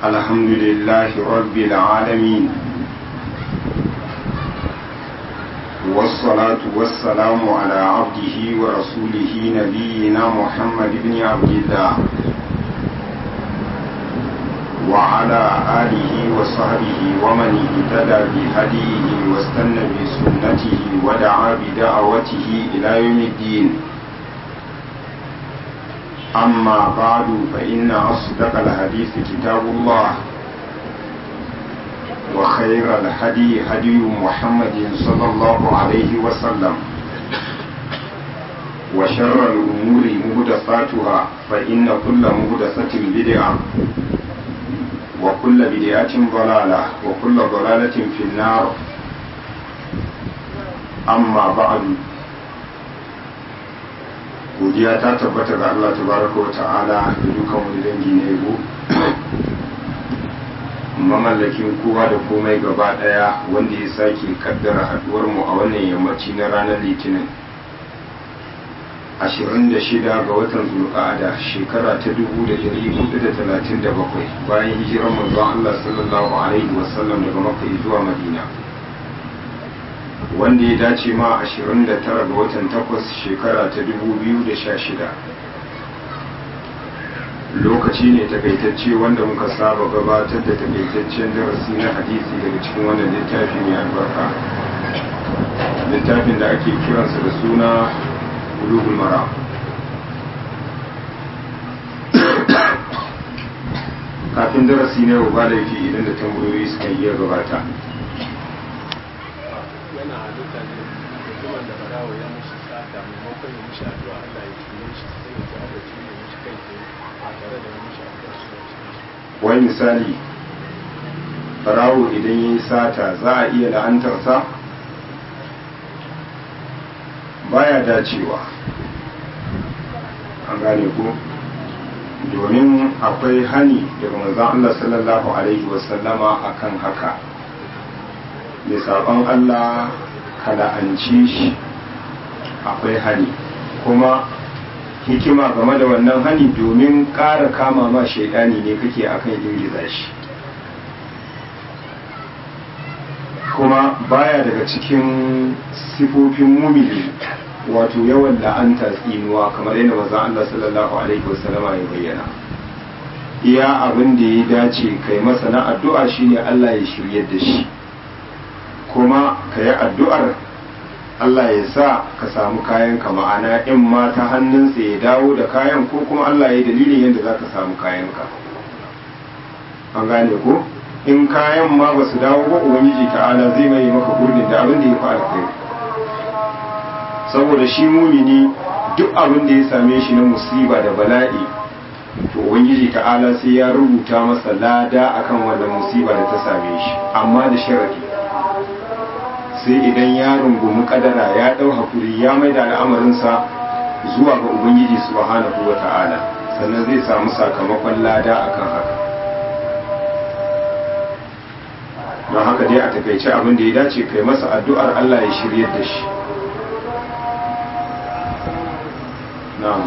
الحمد لله رب العالمين والصلاة والسلام على عبده ورسوله نبينا محمد بن عبد الله وعلى آله وصحبه ومن اهتدى بهديه واستنى بسنته ودعا بدعوته إلى يوم الدين أما بعد فإن أصدق الحديث كتاب الله وخير الهدي هدي محمد صلى الله عليه وسلم وشر الأمور مهدساتها فإن كل مهدسة بدعة وكل بدعة ضلالة وكل ضلالة في النار أما بعد godiya ta tabbata ga Allah tabaraka wa ta'ala da dukan wani dangi na yabo mamallakin kowa da komai gaba daya wanda ya sake kaddara haduwar mu a wannan yammaci na ranar litinin 26 ga watan zulqa'ada shekara ta 1437 bayan hijirar manzon Allah sallallahu alaihi wasallam daga makka zuwa madina wanda ya dace ma 29 ga watan 8 shekara ta 2016 lokaci ne takaitacce wanda muka saba gabatar da takaitaccen darasi na hadisi daga cikin wannan littafi mai albarka littafin da ake kiransa da suna ulugul mara kafin darasi na yau ba laifi idan da tambayoyi suka yi gabata yana halitta ne mutumin da barawa ya mushi sata maimakon ya mushi addu'a Allah ya tune shi sai ya ji Allah tune mushi kai tsaye a tare da ya mushi addu'a su da shi wani misali barawo idan ya yi sata za a iya la'antarsa baya dacewa an gane ko domin akwai hani daga manzon Allah sallallahu alaihi wasallama akan haka mai saɓon Allah ka la'anci shi akwai hani kuma hikima game da wannan hani domin ƙara kama ma shaidani ne kake akan ingiza shi kuma baya daga cikin sifofin mumini wato yawan la'anta tsinuwa kamar yadda maza Allah sallallahu alaihi wasallama ya bayyana iya abin da ya dace kai masa na addu'a shine Allah ya shiryar da shi kuma ka yi addu'ar Allah ya sa ka samu kayan ka ma'ana in ma ta hannunsa ya dawo da kayan ko kuma Allah ya yi dalilin yadda za ka samu kayan ka an gane ko in kayan ma ba su dawo ba ubangiji ta'ala zai mai maka gurbin da abin da ya fi alkhairi saboda shi mumini duk abin da ya same shi na musiba da bala'i to ubangiji ta'ala sai ya rubuta masa lada akan wannan musiba da ta same shi amma da sharadi sai idan ya rungumi kadara ya dau hakuri ya mai da al'amarinsa zuwa ga ubangiji subhanahu wa ta'ala sannan zai samu sakamakon lada akan haka don haka dai a takaice abin da ya dace kai masa addu'ar Allah ya shiryar da shi na'am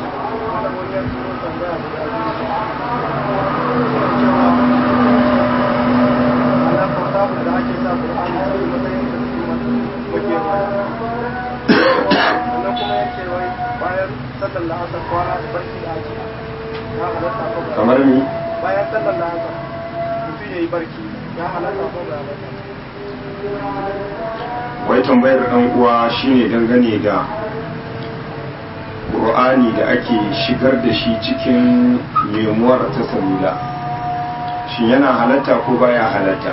kamar ni bayan sallar da haka mutum ya yi barci ya halatta ko ba wai tambayar ɗan uwa shine dangane da ƙur'ani da ake shigar da shi cikin memuwar ta salula shi yana halatta ko baya halatta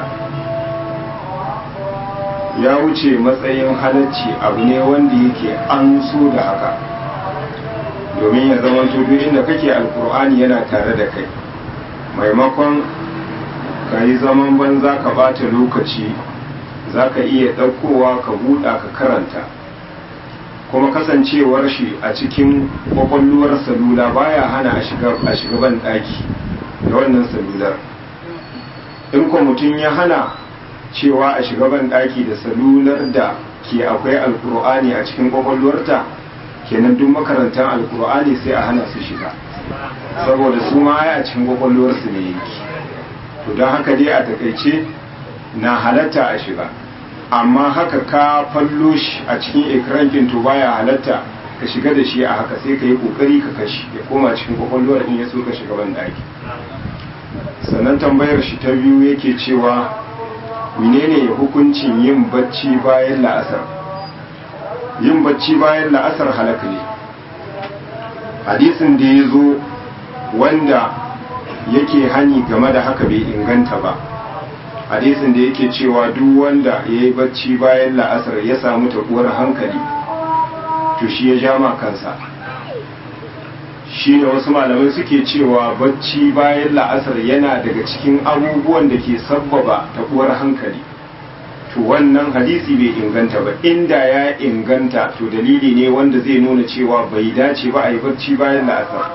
ya wuce matsayin halacci abu ne wanda yake an so da haka domin ya zama duk inda kake alkur'ani yana tare da kai maimakon ka yi zaman banza ka bata lokaci za ka iya ɗaukowa ka buɗa ka karanta kuma kasancewar shi a cikin kwakwalluwar salula baya hana a shiga ban ɗaki da wannan salular in ko mutum ya hana cewa a shiga ban ɗaki da salular da ke akwai alkur'ani a cikin kwakwalwarta kenan duk makarantar alkur'ani sai a hana su shiga saboda su ma a cikin kwakwalwarsu ne yake to don haka dai a takaice na halatta a shiga amma haka ka fallo shi a cikin ekrankin to baya halatta ka shiga da shi a haka sai ka yi kokari ka kashi ya koma cikin kwakwalwar in ya so ka shiga ban daki sannan tambayar shi ta biyu yake cewa menene hukuncin yin bacci bayan la'asar yin bacci bayan la'asar halaka ne hadisin da ya zo wanda yake hani game da haka bai inganta ba hadisin da yake cewa duk wanda ya yi bacci bayan la'asar ya samu tabuwar hankali to shi ya jama kansa shi ne wasu malamai suke cewa bacci bayan la'asar yana daga cikin abubuwan da ke sabbaba tabuwar hankali to wannan hadisi bai inganta ba inda ya inganta to dalili ne wanda zai nuna cewa bai dace ba a yi bacci bayan la'asar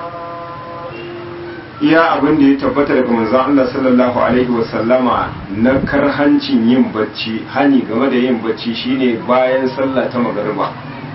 iya abin da ya tabbata daga manzon Allah sallallahu alaihi wasallama na karhancin yin bacci hani game da yin bacci shine bayan sallah ta magariba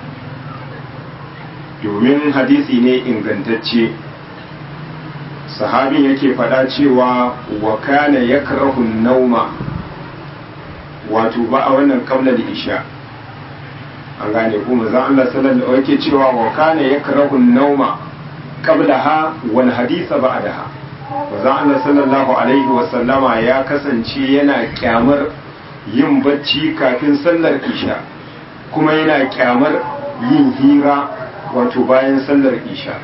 domin hadisi ne ingantacce sahabin yake faɗa cewa wa kana yakrahu nauma wato ba a wannan kabla da isha an gane ko manzon Allah sallallahu alaihi yake cewa wa kana yakrahu nauma qablaha wal haditha ba'daha manzon Allah sallallahu alaihi wa sallama ya kasance yana kyamar yin bacci kafin sallar isha kuma yana kyamar yin hira wato bayan sallar isha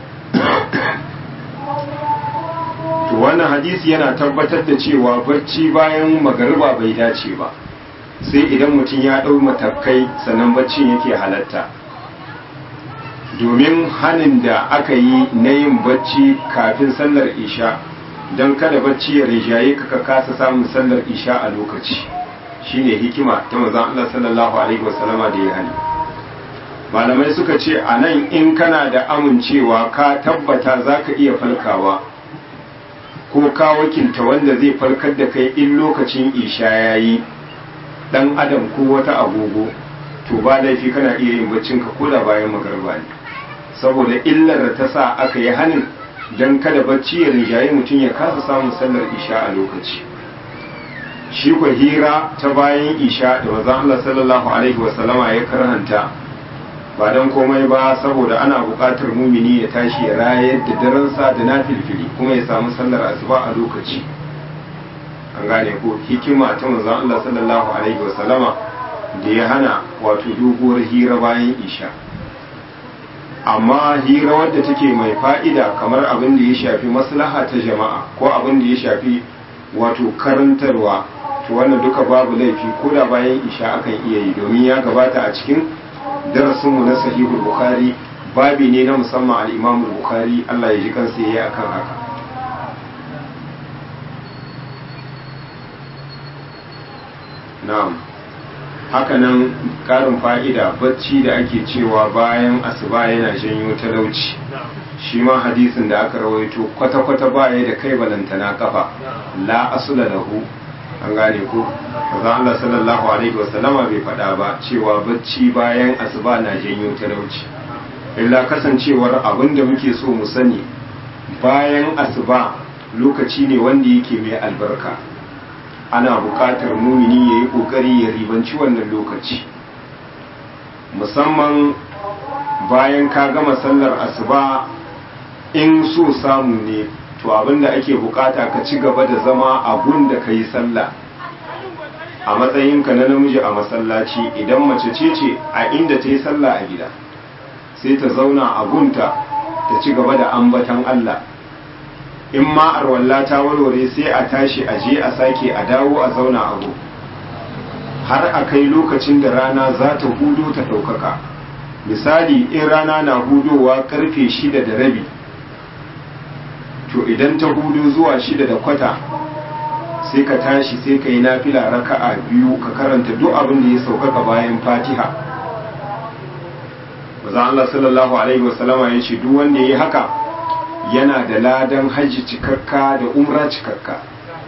to wannan hadisi yana tabbatar da cewa bacci bayan magariba bai dace ba sai idan mutum ya ɗau matakai sannan baccin yake halatta domin hanin da aka yi na yin bacci kafin sallar isha don kada bacci ya rijaye ka kasa samun sallar isha a lokaci shine hikima ta manzon Allah sallallahu alaihi wasallama da ya hani malamai suka ce a nan in kana da amincewa ka tabbata za ka iya falkawa ko ka wakilta wanda zai farkar da kai in lokacin isha ya yi dan adam ko wata agogo to ba laifi kana iya yin baccin ka koda bayan magarba ne saboda illar da ta sa aka yi hanin dan kada bacci ya rinjaye mutum ya kasa samun sallar isha a lokaci shi kwa hira ta bayan isha da manzon Allah sallallahu alaihi wasallama ya karhanta ba don komai ba saboda ana buƙatar mumini ya tashi ya rayar da daransa da na filfili kuma ya samu sallar asuba a lokaci an gane ko hikima ta manzon Allah sallallahu alaihi wasallama da ya hana wato doguwar hira bayan isha amma hira wadda take mai fa'ida kamar abin da ya shafi maslaha ta jama'a ko abin da ya shafi wato karantarwa to wannan duka babu laifi ko da bayan isha akan iya yi domin ya gabata a cikin darasinmu na sahihul bukhari babi ne na musamman al-imam bukhari Allah ya ji kansa yayi akan haka na'am haka nan karin fa'ida bacci da ake cewa bayan asuba yana janyo talauci shi ma hadisin da aka rawaito kwata-kwata baya da kai balantana kafa la asula lahu an gane ko manzon Allah sallallahu alaihi wasallama bai faɗa ba cewa bacci bayan asuba na janyo talauci illa kasancewar abin da muke so mu sani bayan asuba lokaci ne wanda yake mai albarka ana buƙatar mumini ya yi ƙoƙari ya ribanci wannan lokaci musamman bayan ka gama sallar asuba in so samu ne to abinda ake bukata ka ci gaba da zama a gun da ka yi sallah a matsayinka na namiji a masallaci idan mace ce ce a inda ta yi sallah a gida sai ta zauna a gunta ta ci gaba da ambatan Allah in ma arwalla ta warware sai a tashi a je a sake a dawo a zauna a gun har a kai lokacin da rana za ta hudo ta ɗaukaka misali in rana na hudowa karfe shida da rabi to idan ta hudu zuwa shida da kwata sai ka tashi sai ka yi nafila raka'a biyu ka karanta duk abin da ya saukaka bayan fatiha bazan Allah sallallahu alaihi wasallama ya ce duk wanda ya yi haka yana da ladan hajji cikakka da umra cikakka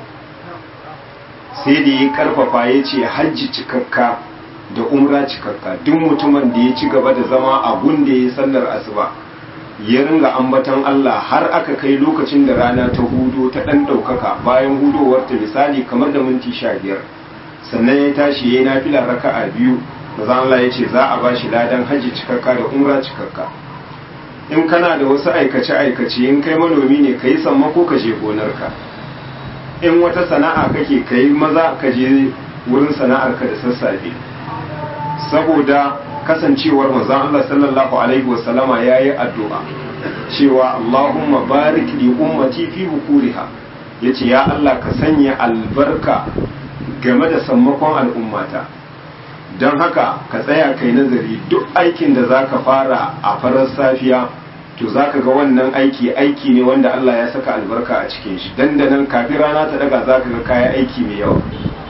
sai da ya karfafa ya ce hajji cikakka da umra cikakka duk mutumin da ya ci gaba da zama a gun da ya sallar asuba ya ringa ambaton Allah har aka kai lokacin da rana ta hudo ta ɗan ɗaukaka bayan hudowar ta misali kamar da minti sha biyar sannan ya tashi ya yi nafila raka'a biyu maza Allah ya ce za a ba shi ladan hajji cikakka da umra cikakka in kana da wasu aikace-aikace in kai manomi ne ka yi sammako ka je gonarka in wata sana'a kake ka yi maza ka je wurin sana'arka da sassafe saboda kasancewar manzon Allah sallallahu alaihi wasallama yayi addu'a cewa Allahumma barik li ummati fi bukuriha yace ya Allah ka sanya albarka game da sammakon al'ummata don haka ka tsaya kai nazari duk aikin da zaka fara a farar safiya to zaka ga wannan aiki aiki ne wanda Allah ya saka albarka a cikin shi dandanan kafin rana ta daga zaka ga kayan aiki mai yawa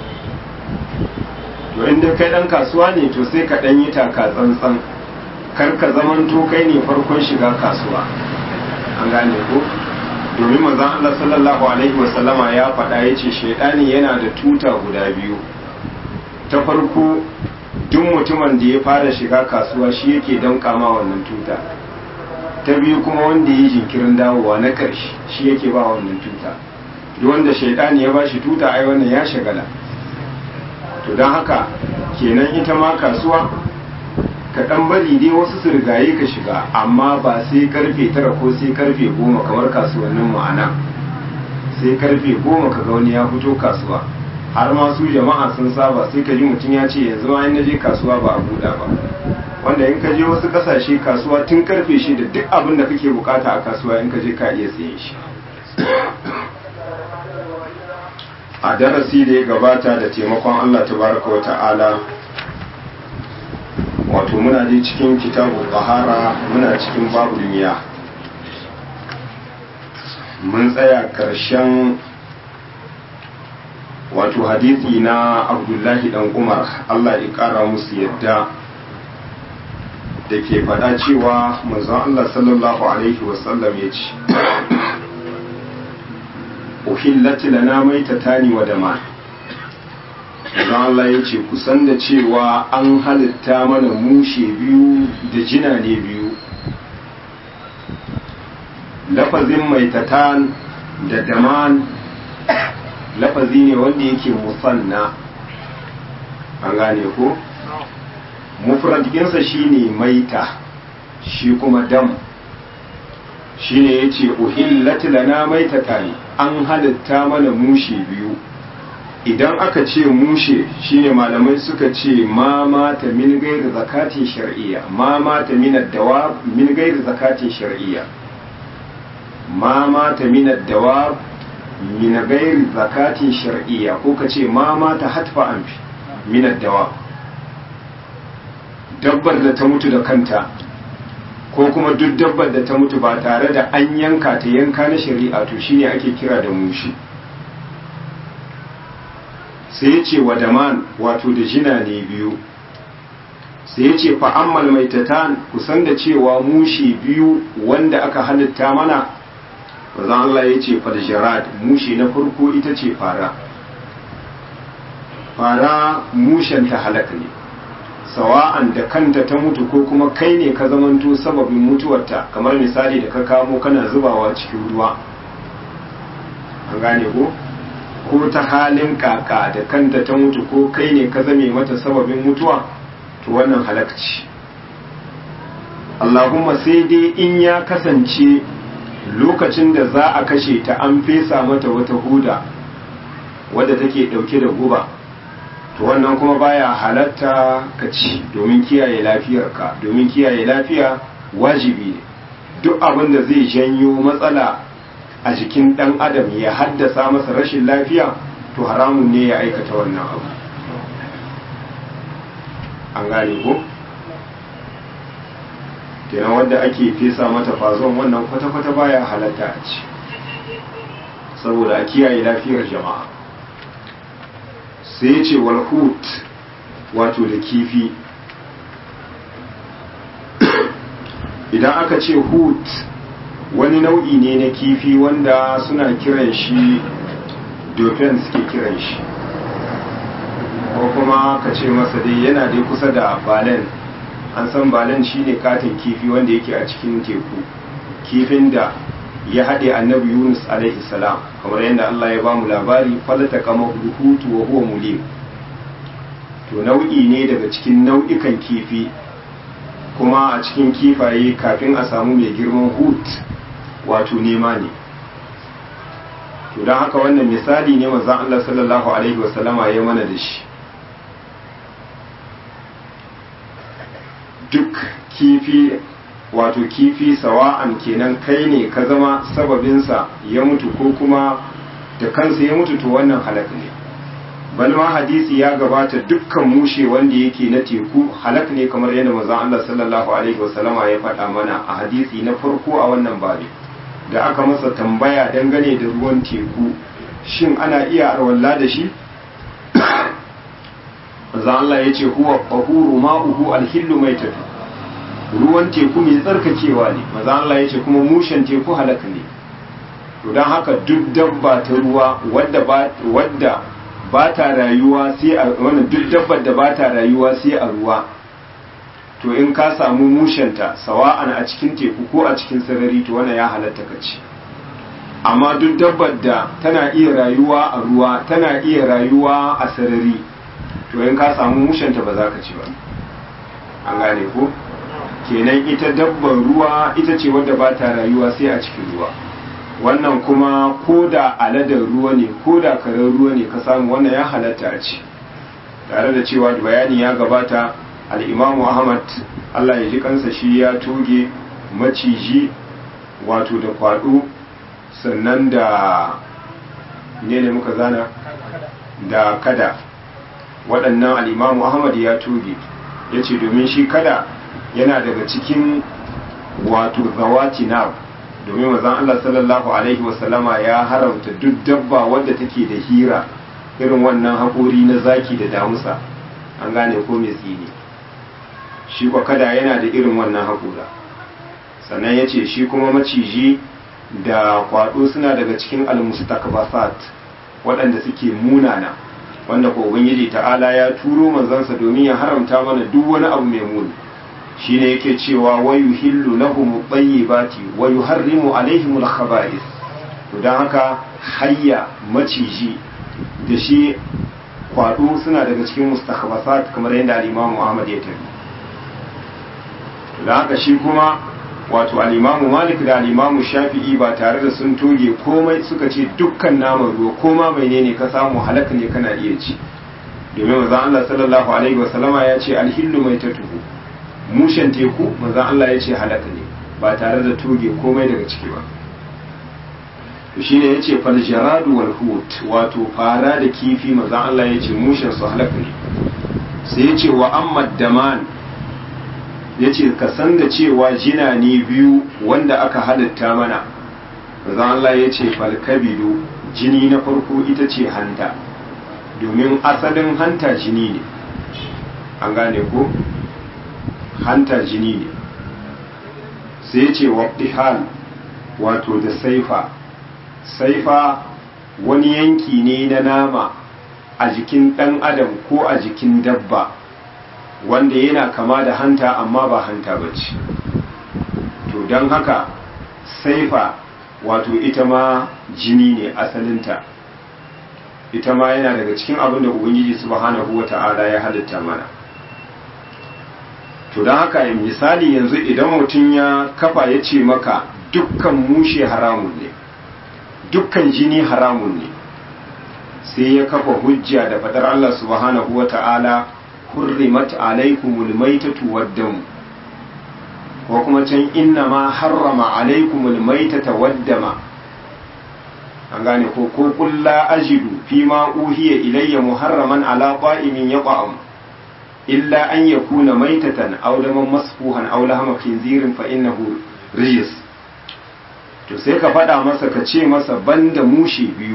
to inda kai dan kasuwa ne to sai ka dan yi taka tsantsan kar ka zamanto kai ne farkon shiga kasuwa an gane ko domin manzon Allah sallallahu alaihi wasallama ya faɗa yace shaidani yana da tuta guda biyu ta farko duk mutumin da ya fara shiga kasuwa shi yake danka ma wannan tuta ta biyu kuma wanda ya jinkirin dawowa na ƙarshe shi yake ba wannan tuta duk wanda shaidani ya bashi tuta ai wannan ya shagala to don haka kenan ita ma kasuwa ka ɗan bari dai wasu su rigaye ka shiga amma ba sai karfe tara ko sai karfe goma kamar kasuwannin ma'ana sai karfe goma ka ga wani ya fito kasuwa har ma su jama'a sun saba sai ka ji mutum ya ce yanzu ma in je kasuwa ba a buɗa ba wanda in ka je wasu ƙasashe kasuwa tun karfe shi da duk abin da kake bukata a kasuwa in ka je ka iya sayen shi a darasi da ya gabata da taimakon Allah tabaraka wa ta'ala wato muna je cikin kitabu bahara muna cikin babu miya mun tsaya ƙarshen wato hadisi na abdullahi dan umar Allah ya ƙara musu yadda da ke faɗa cewa manzon Allah sallallahu alaihi wasallam ya ce uhillat lana maitatani wa dama Idan Allah ya ce kusan da cewa an halitta mana mushe biyu da jina ne biyu lafazin maitatan da daman lafazi ne wanda yake musanna an gane ko mufradinsa shine maita shi kuma dam shine yace uhillat lana maitatani an halitta mana mushe biyu idan aka ce mushe shine malamai suka ce ma mata min gairi zakatin shar'iyya ma mata min ad-dawab min gairi zakatin shar'iyya ma mata min ad-dawab min gairi zakatin shar'iyya ko ka ce ma mata hatfa anfi min ad-dawab dabbar da ta mutu da kanta ko kuma duk dabbar da ta mutu ba tare da an yanka ta yanka na shari'a to shine ake kira da mushi sai ya ce wa daman wato da jina ne biyu sai ya ce fa'ammal mai tatan kusan da cewa mushi biyu wanda aka halitta mana bazan Allah ya ce fadjarad mushi na farko ita ce fara fara mushenta halak ne sawa'an da kanta ta mutu ko kuma kai ne ka zamanto sababin mutuwarta kamar misali da ka kamo kana zubawa cikin ruwa an gane ko ko ta halin kaka da kanta ta mutu ko kai ne ka zame mata sababin mutuwa to wannan halakci Allahumma sai dai in ya kasance lokacin da za a kashe ta an fesa mata wata huda wadda take dauke da guba to wannan kuma baya halatta ka ci domin kiyaye lafiyarka domin kiyaye lafiya wajibi ne duk abin da zai janyo matsala a jikin ɗan adam ya haddasa masa rashin lafiya to haramun ne ya aikata wannan abu an gane ko kenan wanda ake fesa mata fazon wannan kwata-kwata baya halatta a ci saboda a kiyaye lafiyar jama'a sai ce walhut wato da kifi idan aka ce hut wani nau'i ne na kifi wanda suna kiran shi dauphin suke kiran shi ko kuma ka ce masa dai yana dai kusa da balen an san balen shine katin kifi wanda yake a cikin teku kifin da ya haɗe annabi yunus alaihi salam kamar yadda allah ya bamu labari falata kama hutu wa huwa mulim to nau'i ne daga cikin nau'ikan kifi kuma a cikin kifaye kafin a samu mai girman hut wato nema ne to don haka wannan misali ne mazan allah sallallahu alaihi wasallama ya mana da shi duk kifi wato kifi sawa'an kenan kai ne ka zama sababinsa ya mutu ko kuma da kansa ya mutu to wannan halak ne balma hadisi ya gabata dukkan mushe wanda yake na teku halak ne kamar yadda manzon Allah sallallahu alaihi wasallama ya faɗa mana a hadisi na farko a wannan babi da aka masa tambaya dangane da ruwan teku shin ana iya arwalla da shi manzon Allah ya ce huwa qahuru ma'uhu alhillu maitatu ruwan teku mai tsarkakewa ne maza Allah ya ce kuma mushen teku halaka ne to don haka duk dabba ta ruwa wadda ba ta rayuwa sai a wannan duk dabbar da ba ta rayuwa sai a ruwa to in ka samu mushenta sawa'an a cikin teku ko a cikin sarari to wannan ya halatta ka ci amma duk dabbar da tana iya rayuwa a ruwa tana iya rayuwa a sarari to in ka samu mushenta ba za ka ci ba an gane ko kenan ita dabbar ruwa ita ce wadda ba ta rayuwa sai a cikin ruwa wannan kuma ko da aladar ruwa ne ko da karar ruwa ne ka samu wannan ya halatta a ci tare da cewa bayani ya gabata al'imamu ahmad allah ya ji kansa shi ya toge maciji wato da kwado sannan da ne ne muka zana da kada waɗannan al'imamu ahmad ya toge ya ce domin shi kada yana daga cikin wato zawati na domin mazan Allah sallallahu Alaihi wasallama ya haramta duk dabba wadda take da hira irin wannan haƙori na zaki da damusa an gane ko mai tsini shi kwa kada yana da irin wannan haƙora sannan ya ce shi kuma maciji da kwaɗo suna daga cikin almustakbasat waɗanda suke munana wanda ko ubangiji ta'ala ya turo manzansa domin ya haramta mana duk wani abu mai muni shine yake cewa wa yuhillu lahum at-tayyibati wa yuharrimu alaihim al-khaba'ith to dan haka hayya maciji da shi kwado suna daga cikin mustakhbasat kamar yadda al-Imam Ahmad ya tafi to dan haka shi kuma wato al-Imam Malik da al-Imam Shafi'i ba tare da sun toge komai suka ce dukkan naman ruwa koma menene ka samu halaka ne kana iya ci domin manzon Allah sallallahu alaihi wasallama ya ce al-hillu maitatuhu mushen teku manzan Allah ya ce halaka ne ba tare da toge komai daga ciki ba to shine ya ce faljaradu wal hut wato fara da kifi manzan Allah ya ce mushen su halaka ne sai ya ce wa amma daman ya ce ka san da cewa jina ne biyu wanda aka halitta mana manzan Allah ya ce falkabido jini na farko ita ce hanta domin asalin hanta jini ne an gane ko hanta jini ne sai ce waɗihal wato da saifa saifa wani yanki ne na nama a jikin ɗan adam ko a jikin dabba wanda yana kama da hanta amma ba hanta ba ce to don haka saifa wato ita ma jini ne asalinta ita ma yana daga cikin abin da ubangiji subhanahu wa ta'ala ya halitta mana to don haka misali yanzu idan mutum ya kafa ya ce maka dukkan mushe haramun ne dukkan jini haramun ne sai ya kafa hujja da fadar Allah subhanahu wa ta'ala hurrimat alaikumul maitatu waddamu ko kuma can inna ma harrama alaikumul maitata waddama an gane ko ko kulla ajidu fi ma uhiya ilayya muharraman ala qa'imin yaqa'am illa an yakuna maitatan aw daman masfuhan aw lahama khinzirin fa innahu rijis to sai ka faɗa masa ka ce masa banda mushe biyu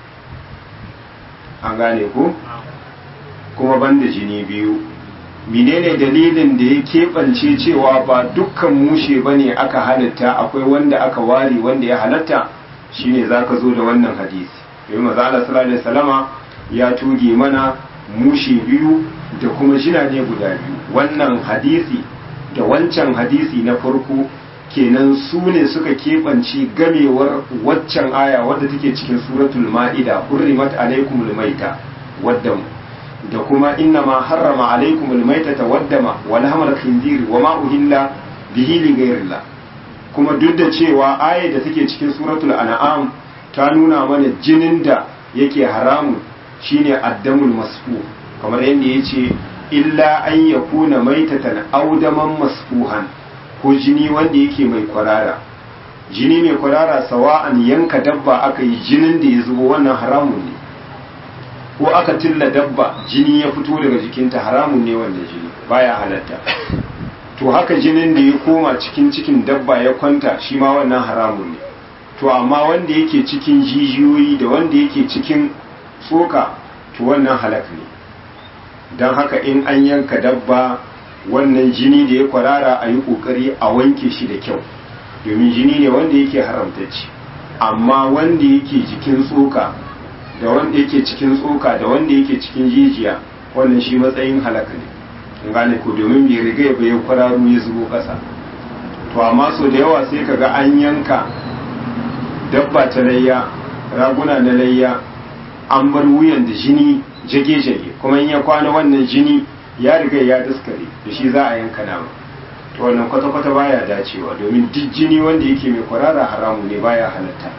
an gane ko kuma banda jini biyu menene dalilin da ya keɓance cewa ba dukkan mushe bane aka halatta akwai wanda aka ware wanda ya halatta shine zaka zo da wannan hadisi domin maza Allah sallallahu alaihi wasallama ya tuge mana mushe biyu da kuma jina ne guda biyu wannan hadisi da wancan hadisi na farko kenan su ne suka keɓanci gamewar waccan aya wadda take cikin suratul ma'ida hurrimat alaikumul maita wadda da kuma inna ma harrama alaikumul maitata waddama wal hamar khinzir wa ma uhilla bihi li ghayrillah kuma duk da cewa aya da take cikin suratul an'am ta nuna mana jinin da yake haramu shine addamul masfu kamar yadda yace illa an yakuna maitatan audaman masfuhan ko jini wanda yake mai kwarara jini mai kwarara sawa'an yanka dabba aka yi jinin da ya zubo wannan haramun ne ko aka tilla dabba jini ya fito daga jikinta haramun ne wanda jini baya halatta to haka jinin da ya koma cikin cikin dabba ya kwanta shi ma wannan haramun ne to amma wanda yake cikin jijiyoyi da wanda yake cikin tsoka to wannan halak ne don haka in an yanka dabba wannan jini da ya kwarara a yi ƙoƙari a wanke shi da kyau domin jini ne wanda yake haramtacci amma wanda yake jikin tsoka da wanda yake cikin tsoka da wanda yake cikin jijiya wannan shi matsayin halaka ne gane ko domin bai riga ya bayan kwararo ya zubo ƙasa to amma so da yawa sai kaga an yanka dabba ta layya raguna na layya an bar wuyan da jini jage-jage kuma in ya kwana wannan jini ya riga ya daskare da shi za a yanka nama to wannan kwata-kwata baya dacewa domin duk jini wanda yake mai kwarara haramu ne baya halatta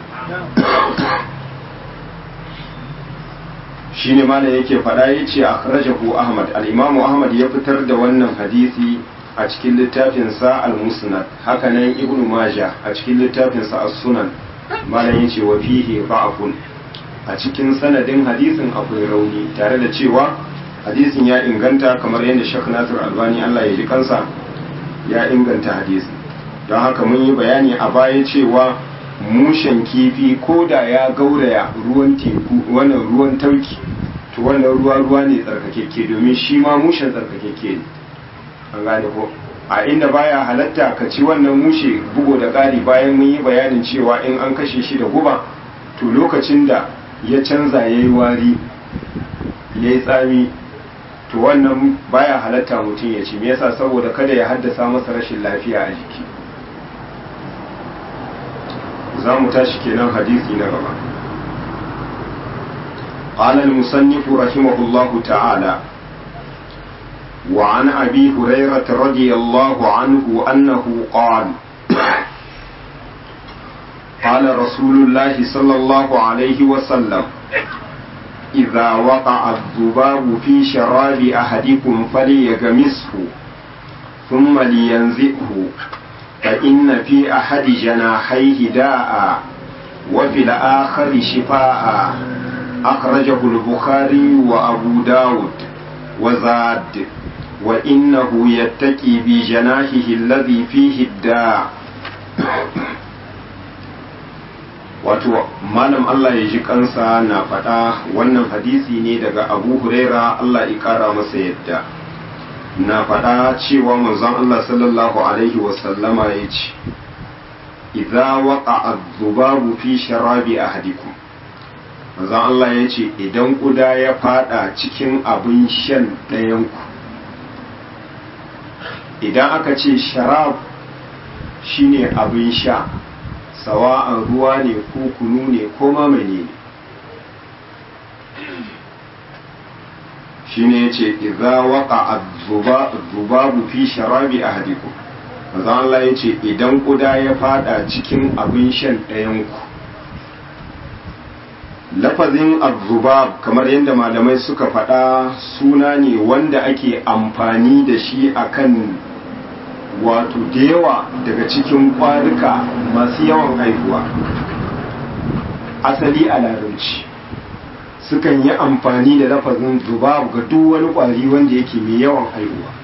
shi ne mana yake faɗa ya ce a rajahu ahmad al'imamu ahmad ya fitar da wannan hadisi a cikin littafinsa al-musnad hakanan ibn majah a cikin littafinsa as-sunan malam ya ce wa fihi ba'fun a cikin sanadin hadisin akwai rauni tare da cewa hadisin ya inganta kamar yadda Sheikh Nasir Albani Allah ya ji kansa ya inganta hadisin don haka mun yi bayani a baya cewa mushen kifi ko da ya gauraya ruwan teku wannan ruwan tauki to wannan ruwa ruwa ne tsarkakeke domin shi ma mushen tsarkakeke ne an gane ko a inda baya halatta ka ci wannan mushe bugo da ƙari bayan mun yi bayanin cewa in an kashe shi da guba to lokacin da ya canza ya yi wari ya yi tsami to wannan baya halatta mutum ya ci me yasa saboda kada ya haddasa masa rashin lafiya a jiki za mu tashi kenan hadisi na gaba قال المصنف رحمه الله تعالى وعن أبي هريرة رضي الله عنه أنه قال قال رسول الله صلى الله عليه وسلم إذا وقع الذباب في شراب أحدكم فليغمسه ثم لينزئه فإن في أحد جناحيه داء وفي الآخر شفاء أخرجه البخاري وأبو داود وزاد وإنه يتكي بجناحه الذي فيه الداء wato malam Allah ya ji kansa na faɗa wannan hadisi ne daga abu huraira Allah ya ƙara masa yadda na faɗa cewa manzon Allah sallallahu alaihi wasallama ya ce idza waqa adh-dhubabu fi sharabi ahadikum manzon Allah ya ce idan kuda ya fada cikin abin shan ɗayanku idan aka ce sharab shine abin sha sawa'an ruwa ne ko kunu ne ko mamani ne shine yace idza waqa adh-dhubabu fi sharabi ahadikum manzo Allah yace idan kuda ya fada cikin abin shan ɗayan ku lafazin adh kamar yadda malamai suka faɗa suna ne wanda ake amfani da shi akan wato da yawa daga cikin kwaruka masu yawan haihuwa asali a larabci sukan yi amfani da lafazin zubab ga duk wani kwari wanda yake mai yawan haihuwa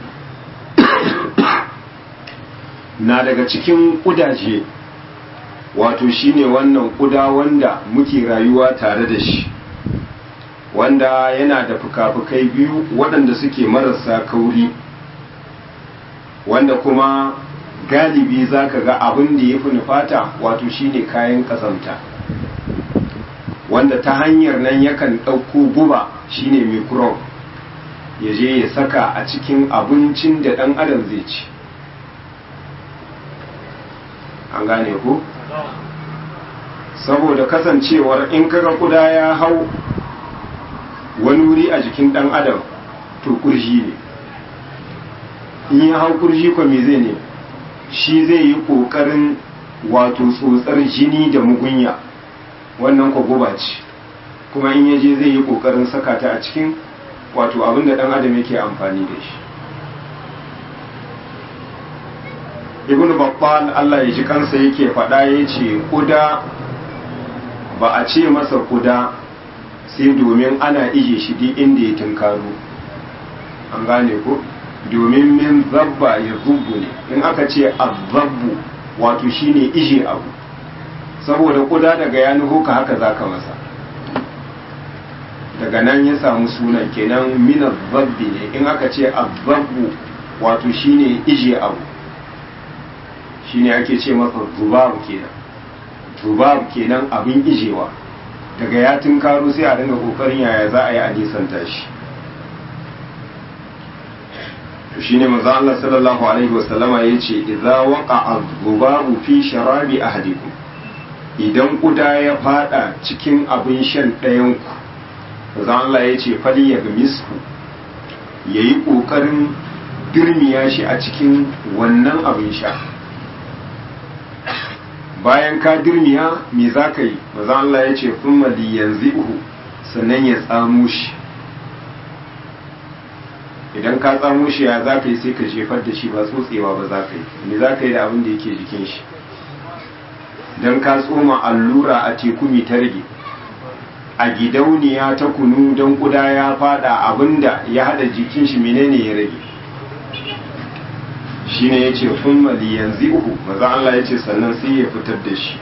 na daga cikin kudaje wato shine wannan kuda wanda muke rayuwa tare da shi wanda yana da fuka-fukai biyu waɗanda suke marasa kauri wanda kuma galibi za ka ga abin da ya fi nufata wato shine kayan ƙazanta wanda ta hanyar nan yakan ɗauko guba shine microbe ya je ya saka a cikin abincin da ɗan adam zai ci an gane ku saboda kasancewar in kaga kuda ya hau wani wuri a jikin dan adam to kurji ne in ya hau kurji ko me zai ne shi zai yi kokarin wato tsotsar jini da mugunya wannan ko guba ce kuma in yaje zai yi kokarin saka ta a cikin wato abin da dan adam yake amfani da shi ibn babbal Allah ya ji kansa yake faɗa ya ce kuda ba a ce masa kuda sai domin ana ije shi duk inda ya tunkaro an gane ko domin min zabba ya zubbu ne in aka ce azabbu wato shine ije abu saboda kuda daga ya nuhu ka haka zaka masa daga nan ya samu sunan kenan min zabbi ne in aka ce azabbu wato shine ije abu shine ake ce masa zubab kenan zubab kenan abin ijewa daga ya tunkaro sai a dinga kokarin yaya za a yi a nisanta shi to shine manzo Allah sallallahu alaihi wasallama yace idza waqa'a dhubabu fi sharabi ahadikum idan kuda ya fada cikin abin shan ɗayan ku manzo Allah yace fali ya misku yayi kokarin dirmiya shi a cikin wannan abin sha bayan ka dirmiya me za ka yi manzo Allah yace thumma liyanzihu sannan ya tsamo shi idan ka tsamo shi ya za ka yi sai ka jefar da shi ba tsotsewa ba za ka yi me za ka yi da abin da yake jikin shi don ka tsoma allura a teku mai ta rage a gidauniya ta kunu don kuda ya fada abin da ya hada jikin shi menene ya rage shi ne ya ce fun yanzu uku maza Allah ya ce sannan sai ya fitar da shi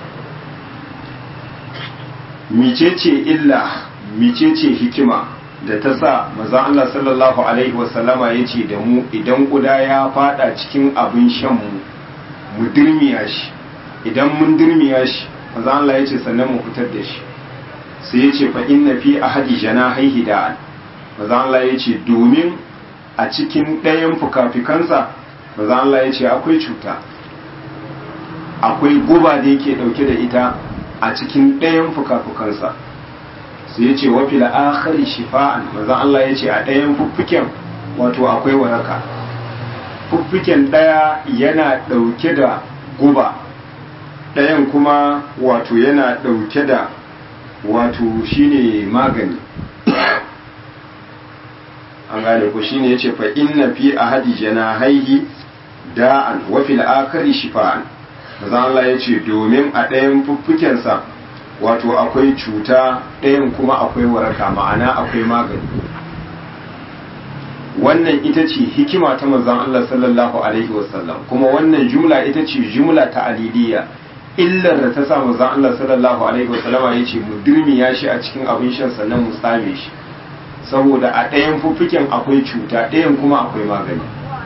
micece illa micece hikima da ta sa maza Allah sallallahu Alaihi wasallama ya ce da mu idan kuda ya fada cikin abin shanmu mu dirmiya shi idan mun dirmiya shi maza Allah ya ce sannan mu fitar da shi sai ya ce fa inna fi ahadi jana haihi da'an maza Allah ya ce domin a cikin ɗayan fukafikansa maza Allah ya ce akwai cuta akwai guba da yake ɗauke da ita a cikin ɗayan fukafukansa sai ya ce wafi la'akari shifa'an maza Allah ya ce a ɗayan fuffuken wato akwai waraka fuffuken ɗaya yana ɗauke da guba ɗayan kuma wato yana ɗauke da wato shine magani an gane ku shine ya ce fa inna fi ahadi janahaihi da'an wafi la'akari shifa'an maza Allah ya ce domin a ɗayan fuffukensa wato akwai cuta ɗayan kuma akwai waraka ma'ana akwai magani wannan ita ce hikima ta manzon Allah sallallahu alaihi wasallam kuma wannan jumla ita ce jumla ta aliliya illar da ta sa manzon Allah sallallahu alaihi wasallam ya ce mu dirmiya shi a cikin abin shan sannan mu tsame shi saboda a ɗayan fuffuken akwai cuta ɗayan kuma akwai magani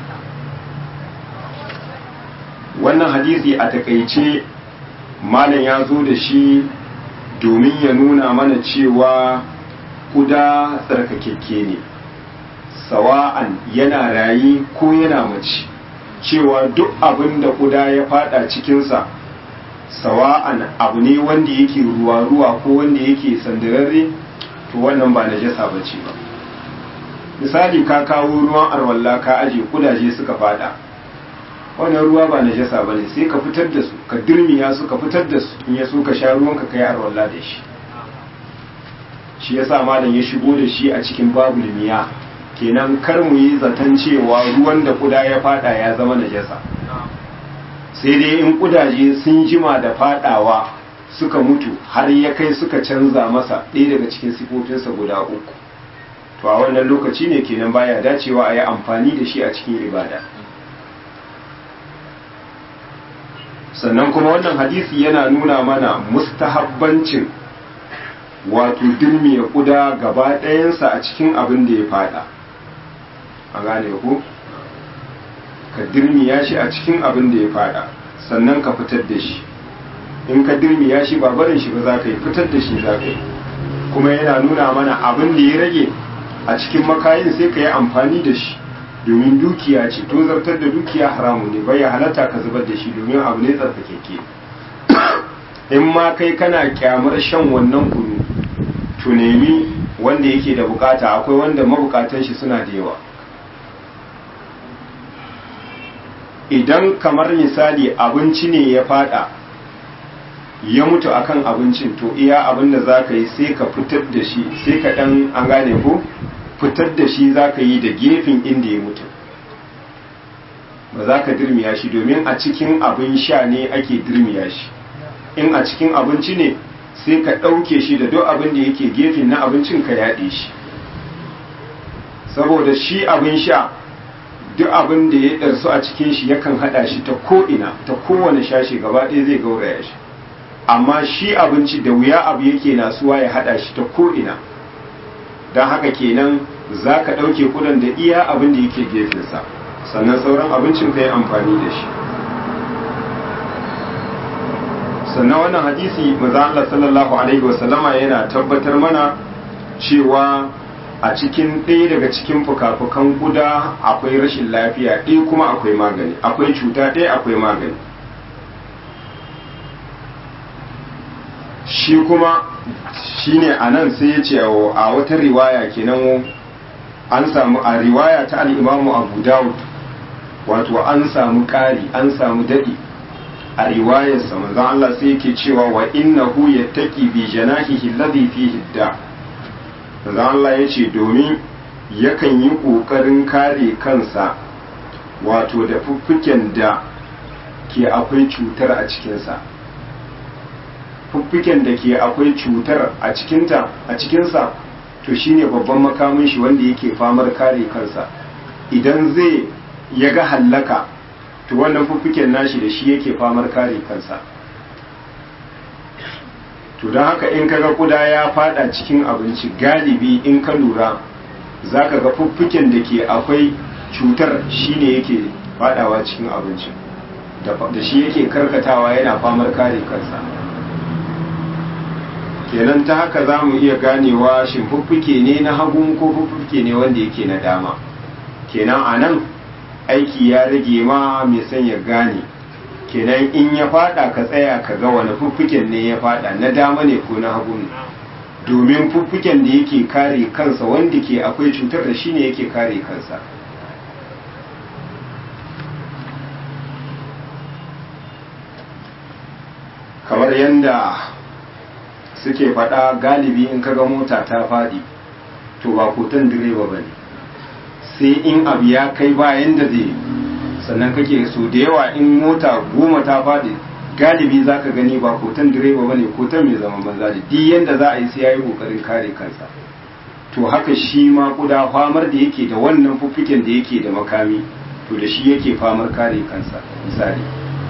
wannan hadisi a takaice malam ya zo da shi domin ya nuna mana cewa kuda tsarkakekke ne sawa'an yana rayi ko yana mace cewa duk abin da kuda ya fada cikinsa sawa'an abu ne wanda yake ruwa-ruwa ko wanda yake sandararre to wannan ba najasa ba ce ba misali ka kawo ruwan arwalla ka aje kudaje suka fada wannan ruwa ba najasa ba ne sai ka fitar da su ka dirmiya su ka fitar da su in ya so ka sha ruwan ka kai arwalla da shi shi yasa malam ya shigo da shi a cikin babu limiya kenan kar mu yi zaton cewa ruwan da kuda ya fada ya zama najasa sai dai in kudaje sun jima da fadawa suka mutu har ya kai suka canza masa ɗaya daga cikin sifofinsa guda uku to a wannan lokaci ne kenan baya dacewa a yi amfani da shi a cikin ibada sannan kuma wannan hadisi yana nuna mana mustahabbancin wato dirmiya kuda gaba ɗayansa a cikin abin da ya fada a gane ku ka dirmiya shi a cikin abin da ya fada sannan ka fitar da shi in ka dirmiya shi ba barin shi ba za ka yi fitar da shi za ka yi kuma yana nuna mana abin da ya rage a cikin makayin sai ka yi amfani da shi domin dukiya ce to zartar da dukiya haramu ne bai halatta ka zubar da shi domin abu ne tsarkakeke in ma kai kana kyamar shan wannan kunu to nemi wanda yake da bukata akwai wanda mabukatan shi suna da yawa idan kamar misali abinci ne ya fada ya mutu akan abincin to iya abin da za ka yi sai ka fitar da shi sai ka dan an gane ko fitar da shi za ka yi da gefen inda ya mutu ba za ka dirmiya shi domin a cikin abin sha ne ake dirmiya shi in a cikin abinci ne sai ka ɗauke shi da duk abin da yake gefen na abincin ka yaɗe shi saboda shi abin sha duk abin da ya ɗarsu a cikin shi yakan haɗa shi ta ko'ina ta kowane shashi gaba ɗaya zai gauraya shi amma shi abinci da wuya abu yake nasuwa ya haɗa shi ta ko'ina don haka kenan za ka ɗauke kudan da iya abin da yake gefensa sannan sauran abincin ka yi amfani da shi sannan wannan hadisi maza Allah sallallahu alaihi wasallama yana tabbatar mana cewa a cikin ɗaya daga cikin fuka-fukan guda akwai rashin lafiya ɗaya kuma akwai magani akwai cuta ɗaya akwai magani shi kuma shi ne a nan sai ya ce a wata riwaya kenan an samu a riwaya ta al'imamu abu dawud wato an samu ƙari an samu daɗi a riwayarsa manzon Allah sai yake cewa wa innahu yattaqi bi janahihi alladhi fihi da manzon Allah yace domin yakan yi kokarin kare kansa wato da fuffuken da ke akwai cutar a cikinsa fuffuken da ke akwai cutar a cikinta a cikinsa to shine babban makamin shi wanda yake famar kare kansa idan zai ya ga hallaka to wannan fuffuken nashi da shi yake famar kare kansa to don haka in kaga kuda ya fada cikin abinci galibi in ka lura za ka ga fuffuken da ke akwai cutar shine yake fadawa cikin abincin da shi yake karkatawa yana famar kare kansa kenan ta haka za mu iya ganewa shin fuffuke ne na hagun ko fuffuke ne wanda yake na dama kenan a nan aiki ya rage ma mai son ya gane kenan in ya fada ka tsaya ka ga wani fuffuken ne ya fada na dama ne ko na hagu ne domin fuffuken da yake kare kansa wanda ke akwai cutar da shi ne yake kare kansa kamar yadda suke fada galibi in kaga mota ta fadi to ba kotan direba ba ne sai in abu ya kai bayan da zai sannan kake so da yawa in mota goma ta faɗi galibi za ka gani ba kotan direba ba ne kotan mai zaman banza da duk yadda za a yi sai ya yi ƙoƙarin kare kansa to haka shi ma kuda famar da yake da wannan fuffiken da yake da makami to da shi yake famar kare kansa misali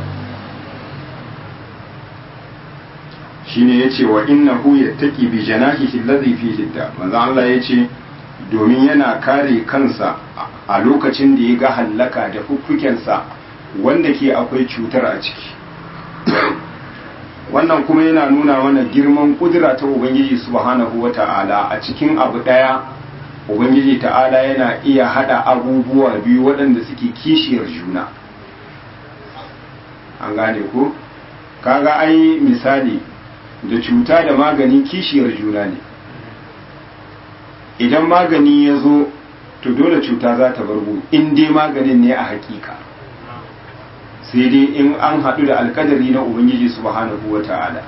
shine yace wa innahu yattaqi bi janahihi alladhi fihi da manzo Allah yace domin yana kare kansa a lokacin da ya ga hallaka da fuffukensa wanda ke akwai cutar a ciki wannan kuma yana nuna mana girman kudura ta ubangiji subhanahu wa ta'ala a cikin abu ɗaya ubangiji ta'ala yana iya hada abubuwa biyu waɗanda suke kishiyar juna an gane ko kaga ai misali da cuta da magani kishiyar juna ne idan magani ya zo to dole cuta za ta bargo in dai maganin ne a hakika sai dai in an haɗu da alkadari na ubangiji subhanahu wa ta'ala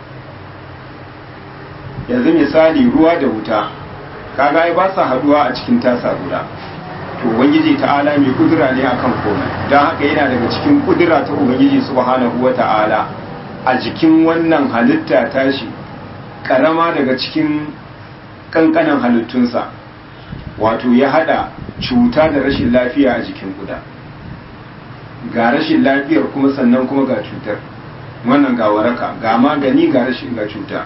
yanzu misali ruwa da wuta kaga ai ba sa haɗuwa a cikin tasa guda to ubangiji ta'ala mai kudura ne akan komai don haka yana daga cikin kudura ta ubangiji subhanahu wa ta'ala a jikin wannan halitta tashi karama daga cikin kankanan halittunsa wato ya hada cuta da rashin lafiya a jikin guda ga rashin lafiyar kuma sannan kuma ga cutar wannan ga waraka ga magani ga rashin ga cuta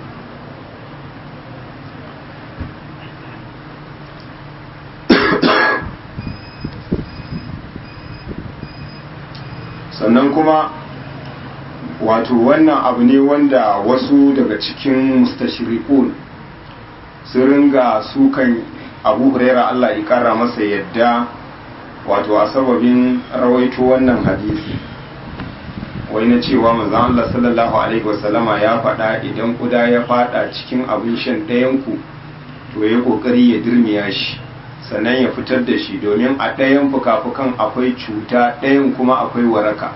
sannan kuma wato wannan abu ne wanda wasu daga cikin mustashriqun sun ringa sukan abu huraira Allah ya kara masa yadda wato a sababin rawaito wannan hadisi wai na cewa manzon Allah sallallahu alaihi wasallama ya faɗa idan kuda ya faɗa cikin abin shan ɗayan ku to ya kokari ya dirmiya shi sannan ya fitar da shi domin a ɗayan fuka-fukan akwai cuta ɗayan kuma akwai waraka